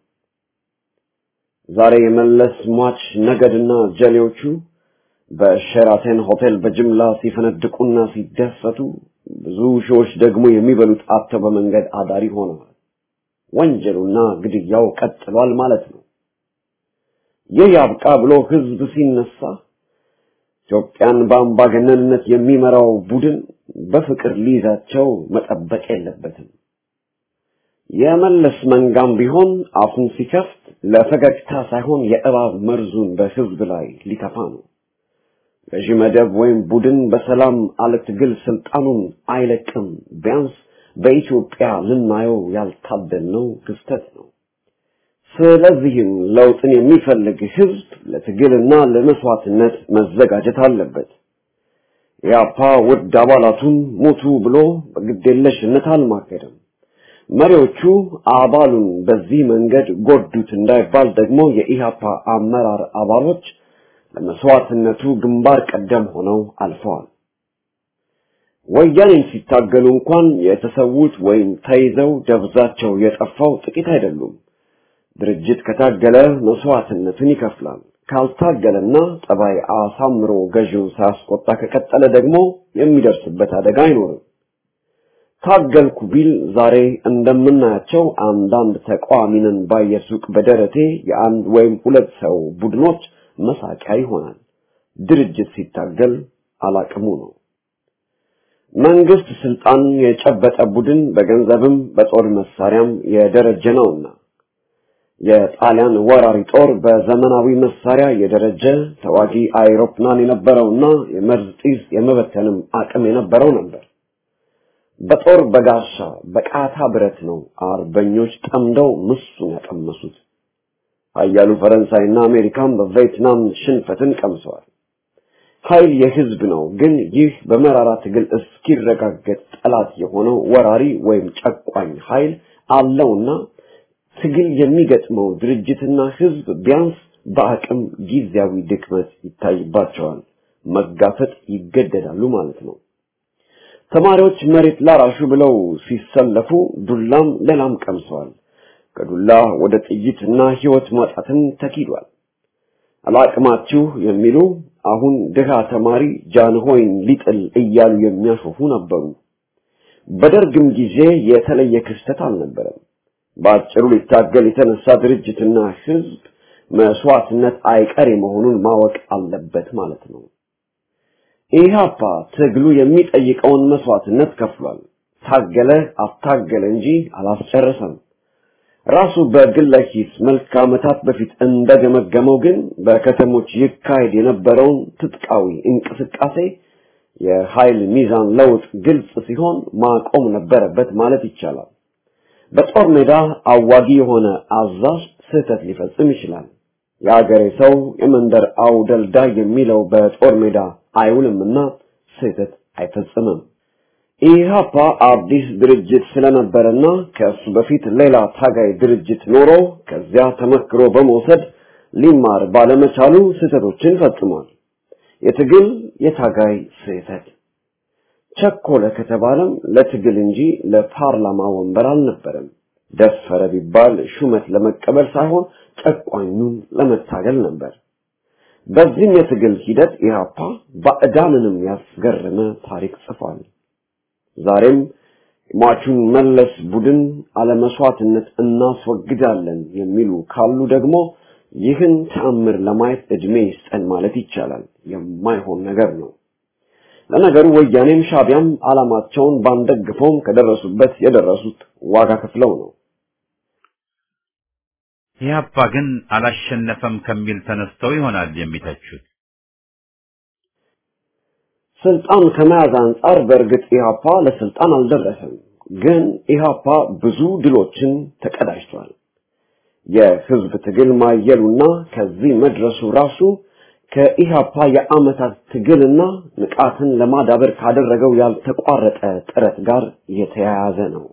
ዛሬ የመለስ ሟች ነገድና ጀሌዎቹ በሸራተን ሆቴል በጅምላ ሲፈነድቁና ሲደሰቱ ብዙ ሺዎች ደግሞ የሚበሉት አጥተው በመንገድ አዳሪ ሆነዋል። ወንጀሉና ግድያው ቀጥሏል ማለት ነው። ይህ ያብቃ ብሎ ህዝብ ሲነሳ ኢትዮጵያን በአምባገነንነት የሚመራው ቡድን በፍቅር ሊይዛቸው መጠበቅ የለበትም። የመለስ መንጋም ቢሆን አፉን ሲከፍት ለፈገግታ ሳይሆን የእባብ መርዙን በህዝብ ላይ ሊተፋ ነው። ገዢ መደብ ወይም ቡድን በሰላም አለ ትግል ስልጣኑን አይለቅም። ቢያንስ በኢትዮጵያ ልናየው ያልታደልነው ክስተት ነው። ስለዚህም ለውጥን የሚፈልግ ህዝብ ለትግልና ለመስዋዕትነት መዘጋጀት አለበት። ኢያፓ ውድ አባላቱን ሙቱ ብሎ በግዴለሽነት አልማገደም። መሪዎቹ አባሉን በዚህ መንገድ ጎዱት እንዳይባል ደግሞ የኢሃፓ አመራር አባሎች ለመስዋዕትነቱ ግንባር ቀደም ሆነው አልፈዋል። ወያኔን ሲታገሉ እንኳን የተሰዉት ወይም ተይዘው ደብዛቸው የጠፋው ጥቂት አይደሉም። ድርጅት ከታገለ መስዋዕትነትን ይከፍላል። ካልታገለና ጠባይ አሳምሮ ገዢው ሳያስቆጣ ከቀጠለ ደግሞ የሚደርስበት አደጋ አይኖርም። ታገልኩ ቢል ዛሬ እንደምናያቸው አንዳንድ ተቃዋሚንን ባየሱቅ በደረቴ የአንድ ወይም ሁለት ሰው ቡድኖች መሳቂያ ይሆናል። ድርጅት ሲታገል አላቅሙ ነው። መንግስት ስልጣን የጨበጠ ቡድን በገንዘብም በጦር መሳሪያም የደረጀ ነውና የጣሊያን ወራሪ ጦር በዘመናዊ መሳሪያ የደረጀ ተዋጊ አይሮፕላን የነበረውና የመርዝ ጢስ የመበተንም አቅም የነበረው ነበር። በጦር በጋሻ በቃታ ብረት ነው አርበኞች ጠምደው ምሱን ያቀመሱት። ኃያሉ ፈረንሳይና አሜሪካን በቪየትናም ሽንፈትን ቀምሰዋል። ኃይል የህዝብ ነው። ግን ይህ በመራራ ትግል እስኪረጋገጥ ጠላት የሆነው ወራሪ ወይም ጨቋኝ ኃይል አለውና ትግል የሚገጥመው ድርጅትና ህዝብ ቢያንስ በአቅም ጊዜያዊ ድክመት ይታይባቸዋል፣ መጋፈጥ ይገደዳሉ ማለት ነው። ተማሪዎች መሬት ላራሹ ብለው ሲሰለፉ ዱላም ሌላም ቀምሰዋል። ከዱላ ወደ ጥይትና ህይወት ማጣትን ተኪዷል። አላቅማችሁ የሚሉ አሁን ድሃ ተማሪ ጃንሆይን ሊጥል እያሉ የሚያሾፉ ነበሩ። በደርግም ጊዜ የተለየ ክስተት አልነበረም። በአጭሩ ሊታገል የተነሳ ድርጅትና ህዝብ መስዋዕትነት አይቀሬ መሆኑን ማወቅ አለበት ማለት ነው። ኢህአፓ ትግሉ የሚጠይቀውን መስዋዕትነት ከፍሏል። ታገለ አታገለ እንጂ አላስጨረሰም። ራሱ በግለ ኪስ መልክ ዓመታት በፊት እንደገመገመው ግን በከተሞች ይካሄድ የነበረውን ትጥቃዊ እንቅስቃሴ የኃይል ሚዛን ለውጥ ግልጽ ሲሆን ማቆም ነበረበት ማለት ይቻላል። በጦር ሜዳ አዋጊ የሆነ አዛዥ ስህተት ሊፈጽም ይችላል። የአገሬ ሰው የመንደር አውደልዳይ የሚለው በጦር ሜዳ አይውልምና ስህተት አይፈጽምም። ኢህአፓ አዲስ ድርጅት ስለነበረና ከእሱ በፊት ሌላ ታጋይ ድርጅት ኖሮ ከዚያ ተመክሮ በመውሰድ ሊማር ባለመቻሉ ስህተቶችን ፈጽሟል። የትግል የታጋይ ስህተት ቸኮለ ከተባለም ለትግል እንጂ ለፓርላማ ወንበር አልነበረም። ደፈረ ቢባል ሹመት ለመቀበል ሳይሆን ጨቋኙን ለመታገል ነበር። በዚህም የትግል ሂደት ኢህአፓ ባዕዳንንም ያስገረመ ታሪክ ጽፏል። ዛሬም ሟቹን መለስ ቡድን አለመስዋዕትነት እናስወግዳለን የሚሉ ካሉ ደግሞ ይህን ተአምር ለማየት እድሜ ይስጠን ማለት ይቻላል። የማይሆን ነገር ነው። ለነገሩ ወያኔም ሻቢያም ዓላማቸውን ባንደግፈውም ከደረሱበት የደረሱት ዋጋ ከፍለው ነው። ኢህአፓ ግን አላሸነፈም ከሚል ተነስተው ይሆናል የሚተቹት። ስልጣን ከመያዝ አንጻር በእርግጥ ኢህአፓ ለስልጣን አልደረሰም። ግን ኢህአፓ ብዙ ድሎችን ተቀዳጅቷል። የህዝብ ትግል ማየሉና ከዚህ መድረሱ ራሱ ከኢህአፓ የአመታት ትግልና ንቃትን ለማዳበር ካደረገው ያልተቋረጠ ጥረት ጋር የተያያዘ ነው።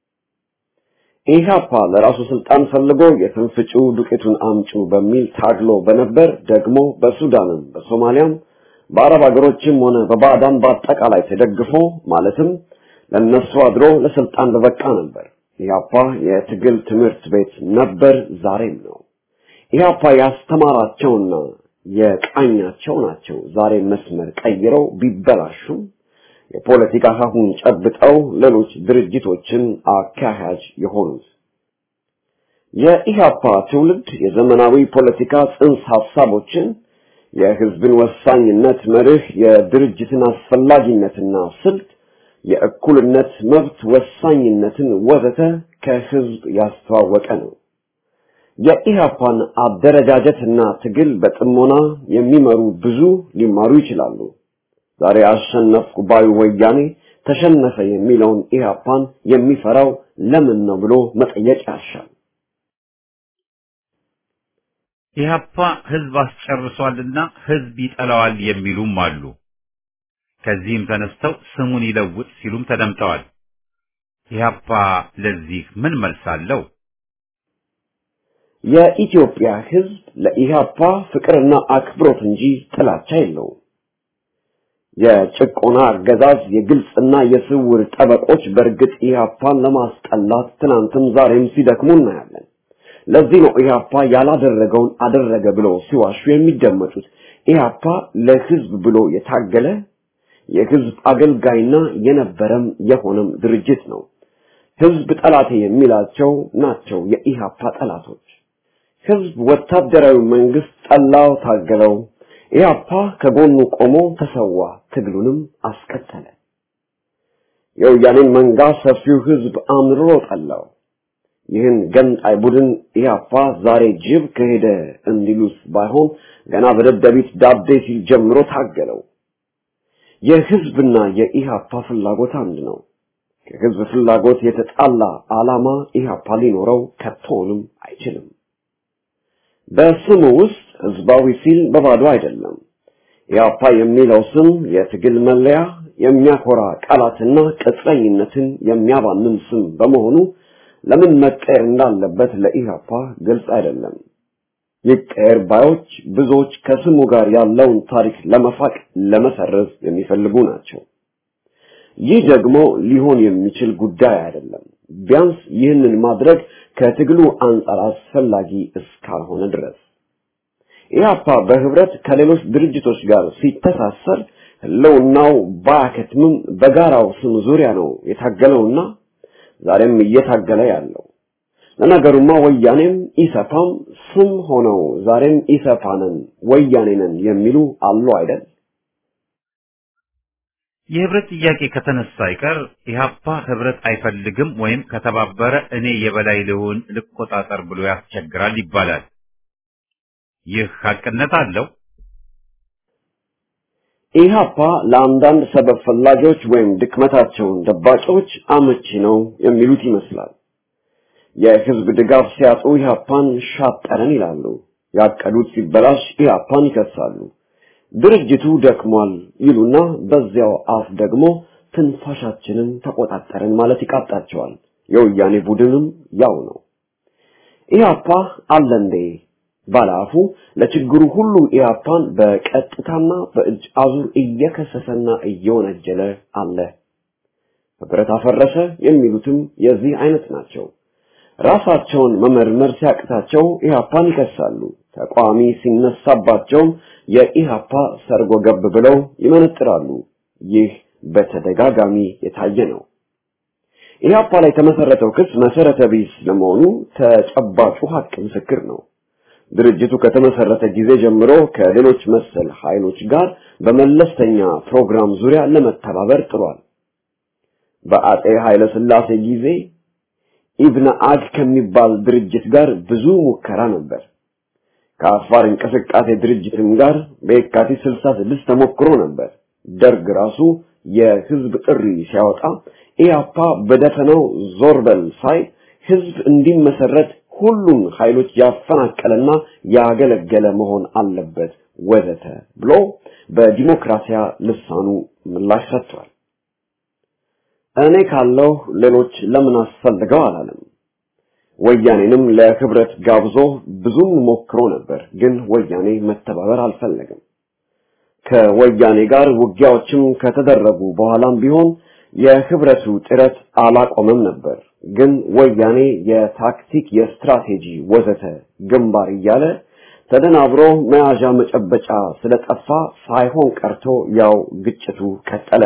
ኢህአፓ ለራሱ ስልጣን ፈልጎ የትንፍጩ ዱቄቱን አምጩ በሚል ታግሎ በነበር ደግሞ በሱዳንም በሶማሊያም በአረብ ሀገሮችም ሆነ በባዕዳን በአጠቃላይ ተደግፎ ማለትም ለነሱ አድሮ ለስልጣን በበቃ ነበር። ኢህአፓ የትግል ትምህርት ቤት ነበር፣ ዛሬም ነው። ኢህአፓ ያስተማራቸውና የቃኛቸው ናቸው ዛሬ መስመር ቀይረው ቢበላሹም የፖለቲካ ሀሁን ጨብጠው ሌሎች ድርጅቶችን አካሄጅ የሆኑት የኢህአፓ ትውልድ የዘመናዊ ፖለቲካ ጽንሰ ሀሳቦችን የህዝብን ወሳኝነት መርህ፣ የድርጅትን አስፈላጊነትና ስልት፣ የእኩልነት መብት ወሳኝነትን ወዘተ ከህዝብ ያስተዋወቀ ነው። የኢህአፓን አደረጃጀትና ትግል በጥሞና የሚመሩ ብዙ ሊማሩ ይችላሉ። ዛሬ አሸነፍኩ ባዩ ወያኔ ተሸነፈ የሚለውን ኢህአፓን የሚፈራው ለምን ነው ብሎ መጠየቅ ያሻል። ኢህአፓ ህዝብ አስጨርሷልና ህዝብ ይጠላዋል የሚሉም አሉ። ከዚህም ተነስተው ስሙን ይለውጥ ሲሉም ተደምጠዋል። ኢህአፓ ለዚህ ምን መልስ አለው? የኢትዮጵያ ህዝብ ለኢህአፓ ፍቅርና አክብሮት እንጂ ጥላቻ የለውም። የጭቆና አገዛዝ የግልጽና የስውር ጠበቆች በእርግጥ ኢህአፓን ለማስጠላት ትናንትም ዛሬም ሲደክሙ እናያለን። ለዚህ ነው ኢህአፓ ያላደረገውን አደረገ ብለው ሲዋሹ የሚደመጡት። ኢህአፓ ለህዝብ ብሎ የታገለ የህዝብ አገልጋይና የነበረም የሆነም ድርጅት ነው። ህዝብ ጠላቴ የሚላቸው ናቸው የኢህአፓ ጠላቶች። ህዝብ ወታደራዊ መንግስት ጠላው፣ ታገለው። ኢህአፓ ከጎኑ ቆሞ ተሰዋ፣ ትግሉንም አስቀጠለ። የወያኔን መንጋ ሰፊው ህዝብ አምርሮ ጠላው። ይህን ገንጣይ ቡድን ኢህአፓ ዛሬ ጅብ ከሄደ እንዲሉስ ባይሆን ገና በደደቢት ዳቤ ሲል ጀምሮ ታገለው። የህዝብና የኢህአፓ ፍላጎት አንድ ነው። ከህዝብ ፍላጎት የተጣላ ዓላማ ኢህአፓ ሊኖረው ከቶንም አይችልም። በስሙ ውስጥ ህዝባዊ ሲል በባዶ አይደለም። ኢህአፓ የሚለው ስም የትግል መለያ፣ የሚያኮራ ቃላትና ቅጥረኝነትን የሚያባንን ስም በመሆኑ ለምን መቀየር እንዳለበት ለኢህአፓ ግልጽ አይደለም። ይቀየር ባዮች ብዙዎች ከስሙ ጋር ያለውን ታሪክ ለመፋቅ ለመሰረዝ የሚፈልጉ ናቸው። ይህ ደግሞ ሊሆን የሚችል ጉዳይ አይደለም። ቢያንስ ይህንን ማድረግ ከትግሉ አንጻር አስፈላጊ እስካልሆነ ድረስ ኢህአፓ በህብረት ከሌሎች ድርጅቶች ጋር ሲተሳሰር ህልውናው ባያከትምም በጋራው ስም ዙሪያ ነው የታገለውና ዛሬም እየታገለ ያለው። ለነገሩማ ወያኔም ኢሰፓም ስም ሆነው ዛሬም ኢሰፓ ነን ወያኔ ነን የሚሉ አሉ አይደል? የህብረት ጥያቄ ከተነሳ አይቀር ኢህአፓ ህብረት አይፈልግም ወይም ከተባበረ እኔ የበላይ ልሁን ልቆጣጠር ብሎ ያስቸግራል ይባላል። ይህ ሀቅነት አለው። ኢህአፓ ለአንዳንድ ሰበብ ፈላጊዎች ወይም ድክመታቸውን ደባቂዎች አመቺ ነው የሚሉት ይመስላል። የህዝብ ድጋፍ ሲያጡ ኢህአፓን ሻጠረን ይላሉ። ያቀዱት ሲበላሽ ኢህአፓን ይከሳሉ። ድርጅቱ ደክሟል ይሉና በዚያው አፍ ደግሞ ትንፋሻችንን ተቆጣጠረን ማለት ይቃጣቸዋል። የወያኔ ቡድንም ያው ነው። ኢህአፓ አለ እንዴ ባለአፉ ለችግሩ ሁሉ ኢህአፓን በቀጥታና በእጅ አዙር እየከሰሰና እየወነጀለ አለ። ህብረት አፈረሰ የሚሉትም የዚህ አይነት ናቸው። ራሳቸውን መመርመር ሲያቅታቸው ኢህአፓን ይከሳሉ። ተቃዋሚ ሲነሳባቸውም የኢህአፓ ሰርጎ ገብ ብለው ይመነጥራሉ። ይህ በተደጋጋሚ የታየ ነው። ኢህአፓ ላይ የተመሰረተው ክስ መሰረተ ቢስ ለመሆኑ ተጨባጩ ሀቅ ምስክር ነው። ድርጅቱ ከተመሰረተ ጊዜ ጀምሮ ከሌሎች መሰል ኃይሎች ጋር በመለስተኛ ፕሮግራም ዙሪያ ለመተባበር ጥሯል። በአጼ ኃይለ ሥላሴ ጊዜ ኢብነ አግ ከሚባል ድርጅት ጋር ብዙ ሙከራ ነበር። ከአፋር እንቅስቃሴ ድርጅትም ጋር በየካቲት 66 ተሞክሮ ነበር። ደርግ ራሱ የህዝብ ጥሪ ሲያወጣ ኢያፓ በደፈናው ዞር በል ሳይ ህዝብ እንዲመሰረት ሁሉም ኃይሎች ያፈናቀለና ያገለገለ መሆን አለበት ወዘተ ብሎ በዲሞክራሲያ ልሳኑ ምላሽ ሰጥቷል። እኔ ካለው ሌሎች ለምን አስፈልገው አላለም። ወያኔንም ለህብረት ጋብዞ ብዙም ሞክሮ ነበር፣ ግን ወያኔ መተባበር አልፈለገም። ከወያኔ ጋር ውጊያዎችም ከተደረጉ በኋላም ቢሆን የህብረቱ ጥረት አላቆመም ነበር። ግን ወያኔ የታክቲክ፣ የስትራቴጂ ወዘተ ግንባር እያለ ተደናብሮ መያዣ መጨበጫ ስለጠፋ ሳይሆን ቀርቶ ያው ግጭቱ ቀጠለ።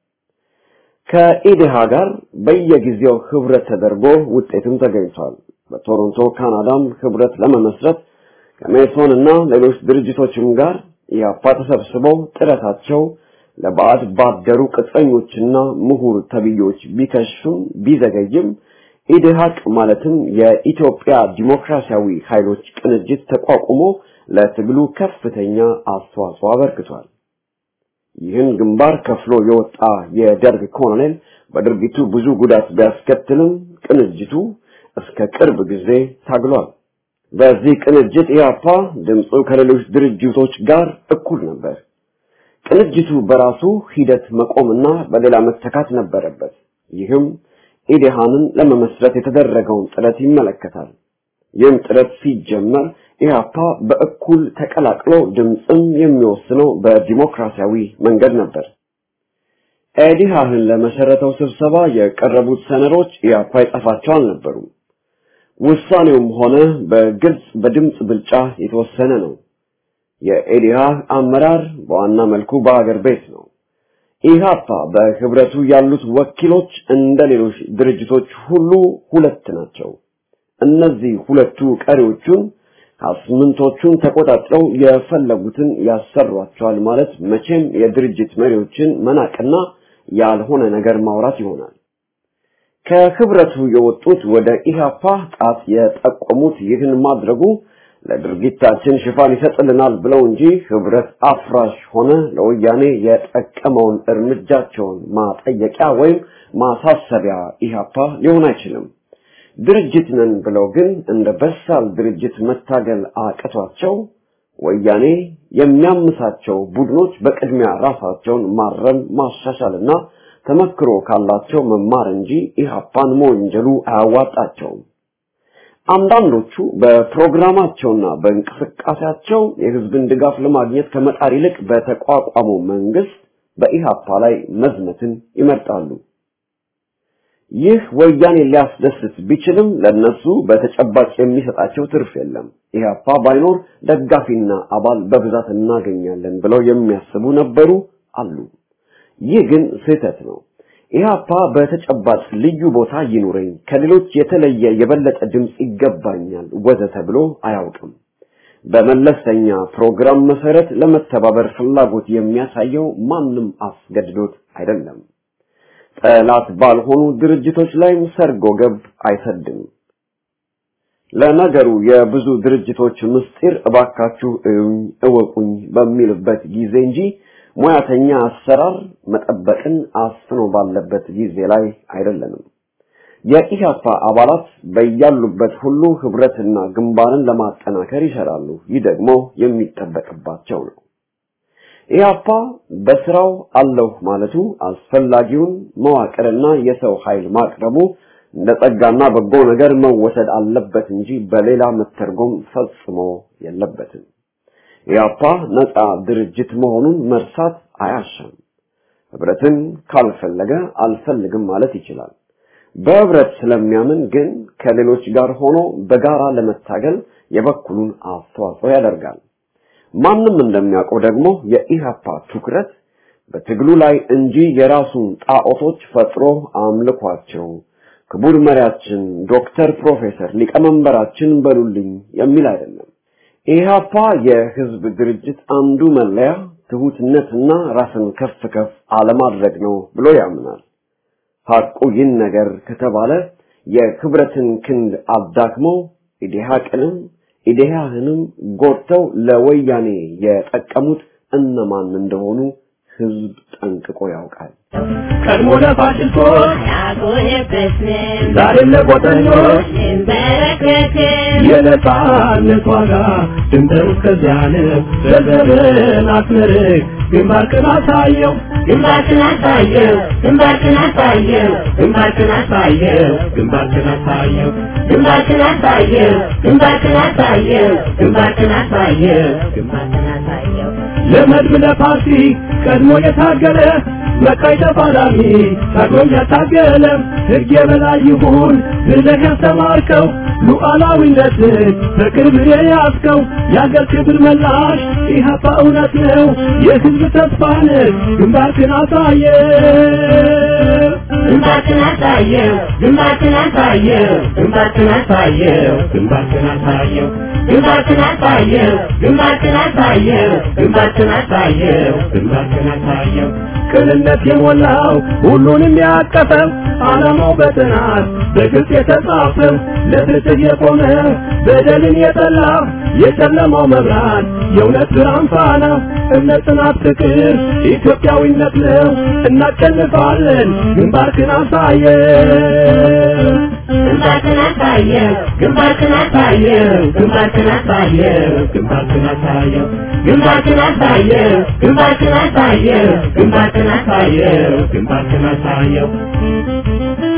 ከኢዴሃ ጋር በየጊዜው ህብረት ተደርጎ ውጤትም ተገኝቷል። በቶሮንቶ ካናዳም ህብረት ለመመስረት ከሜሶን እና ሌሎች ድርጅቶችም ጋር ኢያፓ ተሰብስበው ጥረታቸው ለባዕድ ባደሩ ቅጥረኞችና ምሁር ተብዮች ቢከሽፍም ቢዘገይም ኢዴሃቅ ማለትም የኢትዮጵያ ዲሞክራሲያዊ ኃይሎች ቅንጅት ተቋቁሞ ለትግሉ ከፍተኛ አስተዋጽኦ አበርክቷል። ይህን ግንባር ከፍሎ የወጣ የደርግ ኮሎኔል በድርጊቱ ብዙ ጉዳት ቢያስከትልም ቅንጅቱ እስከ ቅርብ ጊዜ ታግሏል። በዚህ ቅንጅት ኢያፓ ድምፁ ከሌሎች ድርጅቶች ጋር እኩል ነበር። ቅንጅቱ በራሱ ሂደት መቆምና በሌላ መተካት ነበረበት። ይህም ኢዴሃንን ለመመስረት የተደረገውን ጥረት ይመለከታል። ይህም ጥረት ሲጀመር ኢህአፓ በእኩል ተቀላቅሎ ድምፅም የሚወስነው በዲሞክራሲያዊ መንገድ ነበር። ኤዲሃህን ለመሰረተው ስብሰባ የቀረቡት ሰነዶች ኢያፓ የጻፋቸው አልነበሩም። ውሳኔውም ሆነ በግልጽ በድምፅ ብልጫ የተወሰነ ነው። የኤዲሃህ አመራር በዋና መልኩ በአገር ቤት ነው። ኢሃፓ በህብረቱ ያሉት ወኪሎች እንደ ሌሎች ድርጅቶች ሁሉ ሁለት ናቸው። እነዚህ ሁለቱ ቀሪዎቹን አስምንቶቹን ተቆጣጥረው የፈለጉትን ያሰሯቸዋል ማለት መቼም የድርጅት መሪዎችን መናቅና ያልሆነ ነገር ማውራት ይሆናል። ከህብረቱ የወጡት ወደ ኢሃፓ ጣት የጠቆሙት ይህን ማድረጉ ለድርጊታችን ሽፋን ይሰጥልናል ብለው እንጂ ህብረት አፍራሽ ሆነ ለወያኔ የጠቀመውን እርምጃቸውን ማጠየቂያ ወይም ማሳሰቢያ ኢሃፓ ሊሆን አይችልም። ድርጅት ነን ብለው ግን እንደ በሳል ድርጅት መታገል አቅቷቸው ወያኔ የሚያምሳቸው ቡድኖች በቅድሚያ ራሳቸውን ማረም ማሻሻልና ተመክሮ ካላቸው መማር እንጂ ኢሃፓን መወንጀሉ አያዋጣቸውም። አንዳንዶቹ በፕሮግራማቸውና በእንቅስቃሴያቸው የህዝብን ድጋፍ ለማግኘት ከመጣር ይልቅ በተቋቋመው መንግስት በኢሃፓ ላይ መዝመትን ይመርጣሉ። ይህ ወያኔ ሊያስደስት ቢችልም ለነሱ በተጨባጭ የሚሰጣቸው ትርፍ የለም። ኢህአፓ ባይኖር ደጋፊና አባል በብዛት እናገኛለን ብለው የሚያስቡ ነበሩ አሉ። ይህ ግን ስህተት ነው። ኢህአፓ በተጨባጭ ልዩ ቦታ ይኑረኝ፣ ከሌሎች የተለየ የበለጠ ድምፅ ይገባኛል ወዘተ ብሎ አያውቅም። በመለስተኛ ፕሮግራም መሰረት ለመተባበር ፍላጎት የሚያሳየው ማንም አስገድዶት አይደለም። ጠላት ባልሆኑ ድርጅቶች ላይም ሰርጎ ገብ አይሰድም። ለነገሩ የብዙ ድርጅቶች ምስጢር እባካችሁ እዩኝ እወቁኝ በሚልበት ጊዜ እንጂ ሙያተኛ አሰራር መጠበቅን አስፍኖ ባለበት ጊዜ ላይ አይደለንም። የኢህአፓ አባላት በያሉበት ሁሉ ህብረትና ግንባርን ለማጠናከር ይሰራሉ። ይህ ደግሞ የሚጠበቅባቸው ነው። ኢህአፓ በስራው አለሁ ማለቱ አስፈላጊውን መዋቅርና የሰው ኃይል ማቅረቡ እንደ ጸጋና በጎ ነገር መወሰድ አለበት እንጂ በሌላ መተርጎም ፈጽሞ የለበትም። ኢህአፓ ነፃ ድርጅት መሆኑን መርሳት አያሻም። ህብረትን ካልፈለገ አልፈልግም ማለት ይችላል። በህብረት ስለሚያምን ግን ከሌሎች ጋር ሆኖ በጋራ ለመታገል የበኩሉን አስተዋጽኦ ያደርጋል። ማንም እንደሚያውቀው ደግሞ የኢሃፓ ትኩረት በትግሉ ላይ እንጂ የራሱን ጣዖቶች ፈጥሮ አምልኳቸው ክቡር መሪያችን ዶክተር ፕሮፌሰር ሊቀመንበራችን በሉልኝ የሚል አይደለም። ኢሃፓ የህዝብ ድርጅት አንዱ መለያ ትሁትነትና ራስን ከፍ ከፍ አለማድረግ ነው ብሎ ያምናል። ሐቁ ይህን ነገር ከተባለ የክብረትን ክንድ አዳክመው ኢዲሃቅንም ኢዴሃህንም ጎድተው ለወያኔ የጠቀሙት እነማን እንደሆኑ ህዝብ ጠንቅቆ ያውቃል። ቀድሞ ለፋሽስቶች አልቆየበትም ዛሬም ለቆጠኞች እንበረከክም የነጻነት ዋጋ ድንበር እስከዚያ ነው። በዘርን አስመርቅ ግንባርክን አሳየው ግንባርክን አሳየው ግንባርክን አሳየው ግንባርክን አሳየው ግንባርክን አሳየው ግንባርክን አሳየው ግንባርክን አሳየው ግንባርክን አሳየው ግንባርክን አሳየው ለመድብ ለፓርቲ ቀድሞ የታገለ መቃይ ተፋላሚ ታግሎም ያታገለ ሕግ የበላይ ይሁን ብለህ ያስተማርከው ሉዓላዊነትን በቅርብ የያዝከው የአገር ክብር መላሽ ኢህአፓ እውነት ነው የህዝብ ተስፋ ነህ ግንባርክን አሳየ ግንባርክን አሳየው ግንባርክን አሳየው ግንባርክን አሳየው ግንባርክን አሳየው ግንባርክን አሳየው ግንባርክን አሳየው ግንባርክን አሳየው ግንባርክን አሳየው ቅንነት የሞላው ሁሉንም ያቀፈው ዓላማው በጥናት በግልጽ የተጻፈው ለፍትህ የቆመ በደልን የጠላ የጨለማው መብራት የእውነት ብርሃን ፋና እምነት፣ ጽናት፣ ፍቅር ኢትዮጵያዊነት ነው። እናሸንፋለን። ግንባርክን አሳየው ግንባርክን አሳየው ግንባርክን አሳየው ግንባርክን አሳየው ግንባርክን አሳየው ግንባርክን አሳየው ግንባርክን አሳየው ግንባርክን አሳየው ግንባርክን አሳየው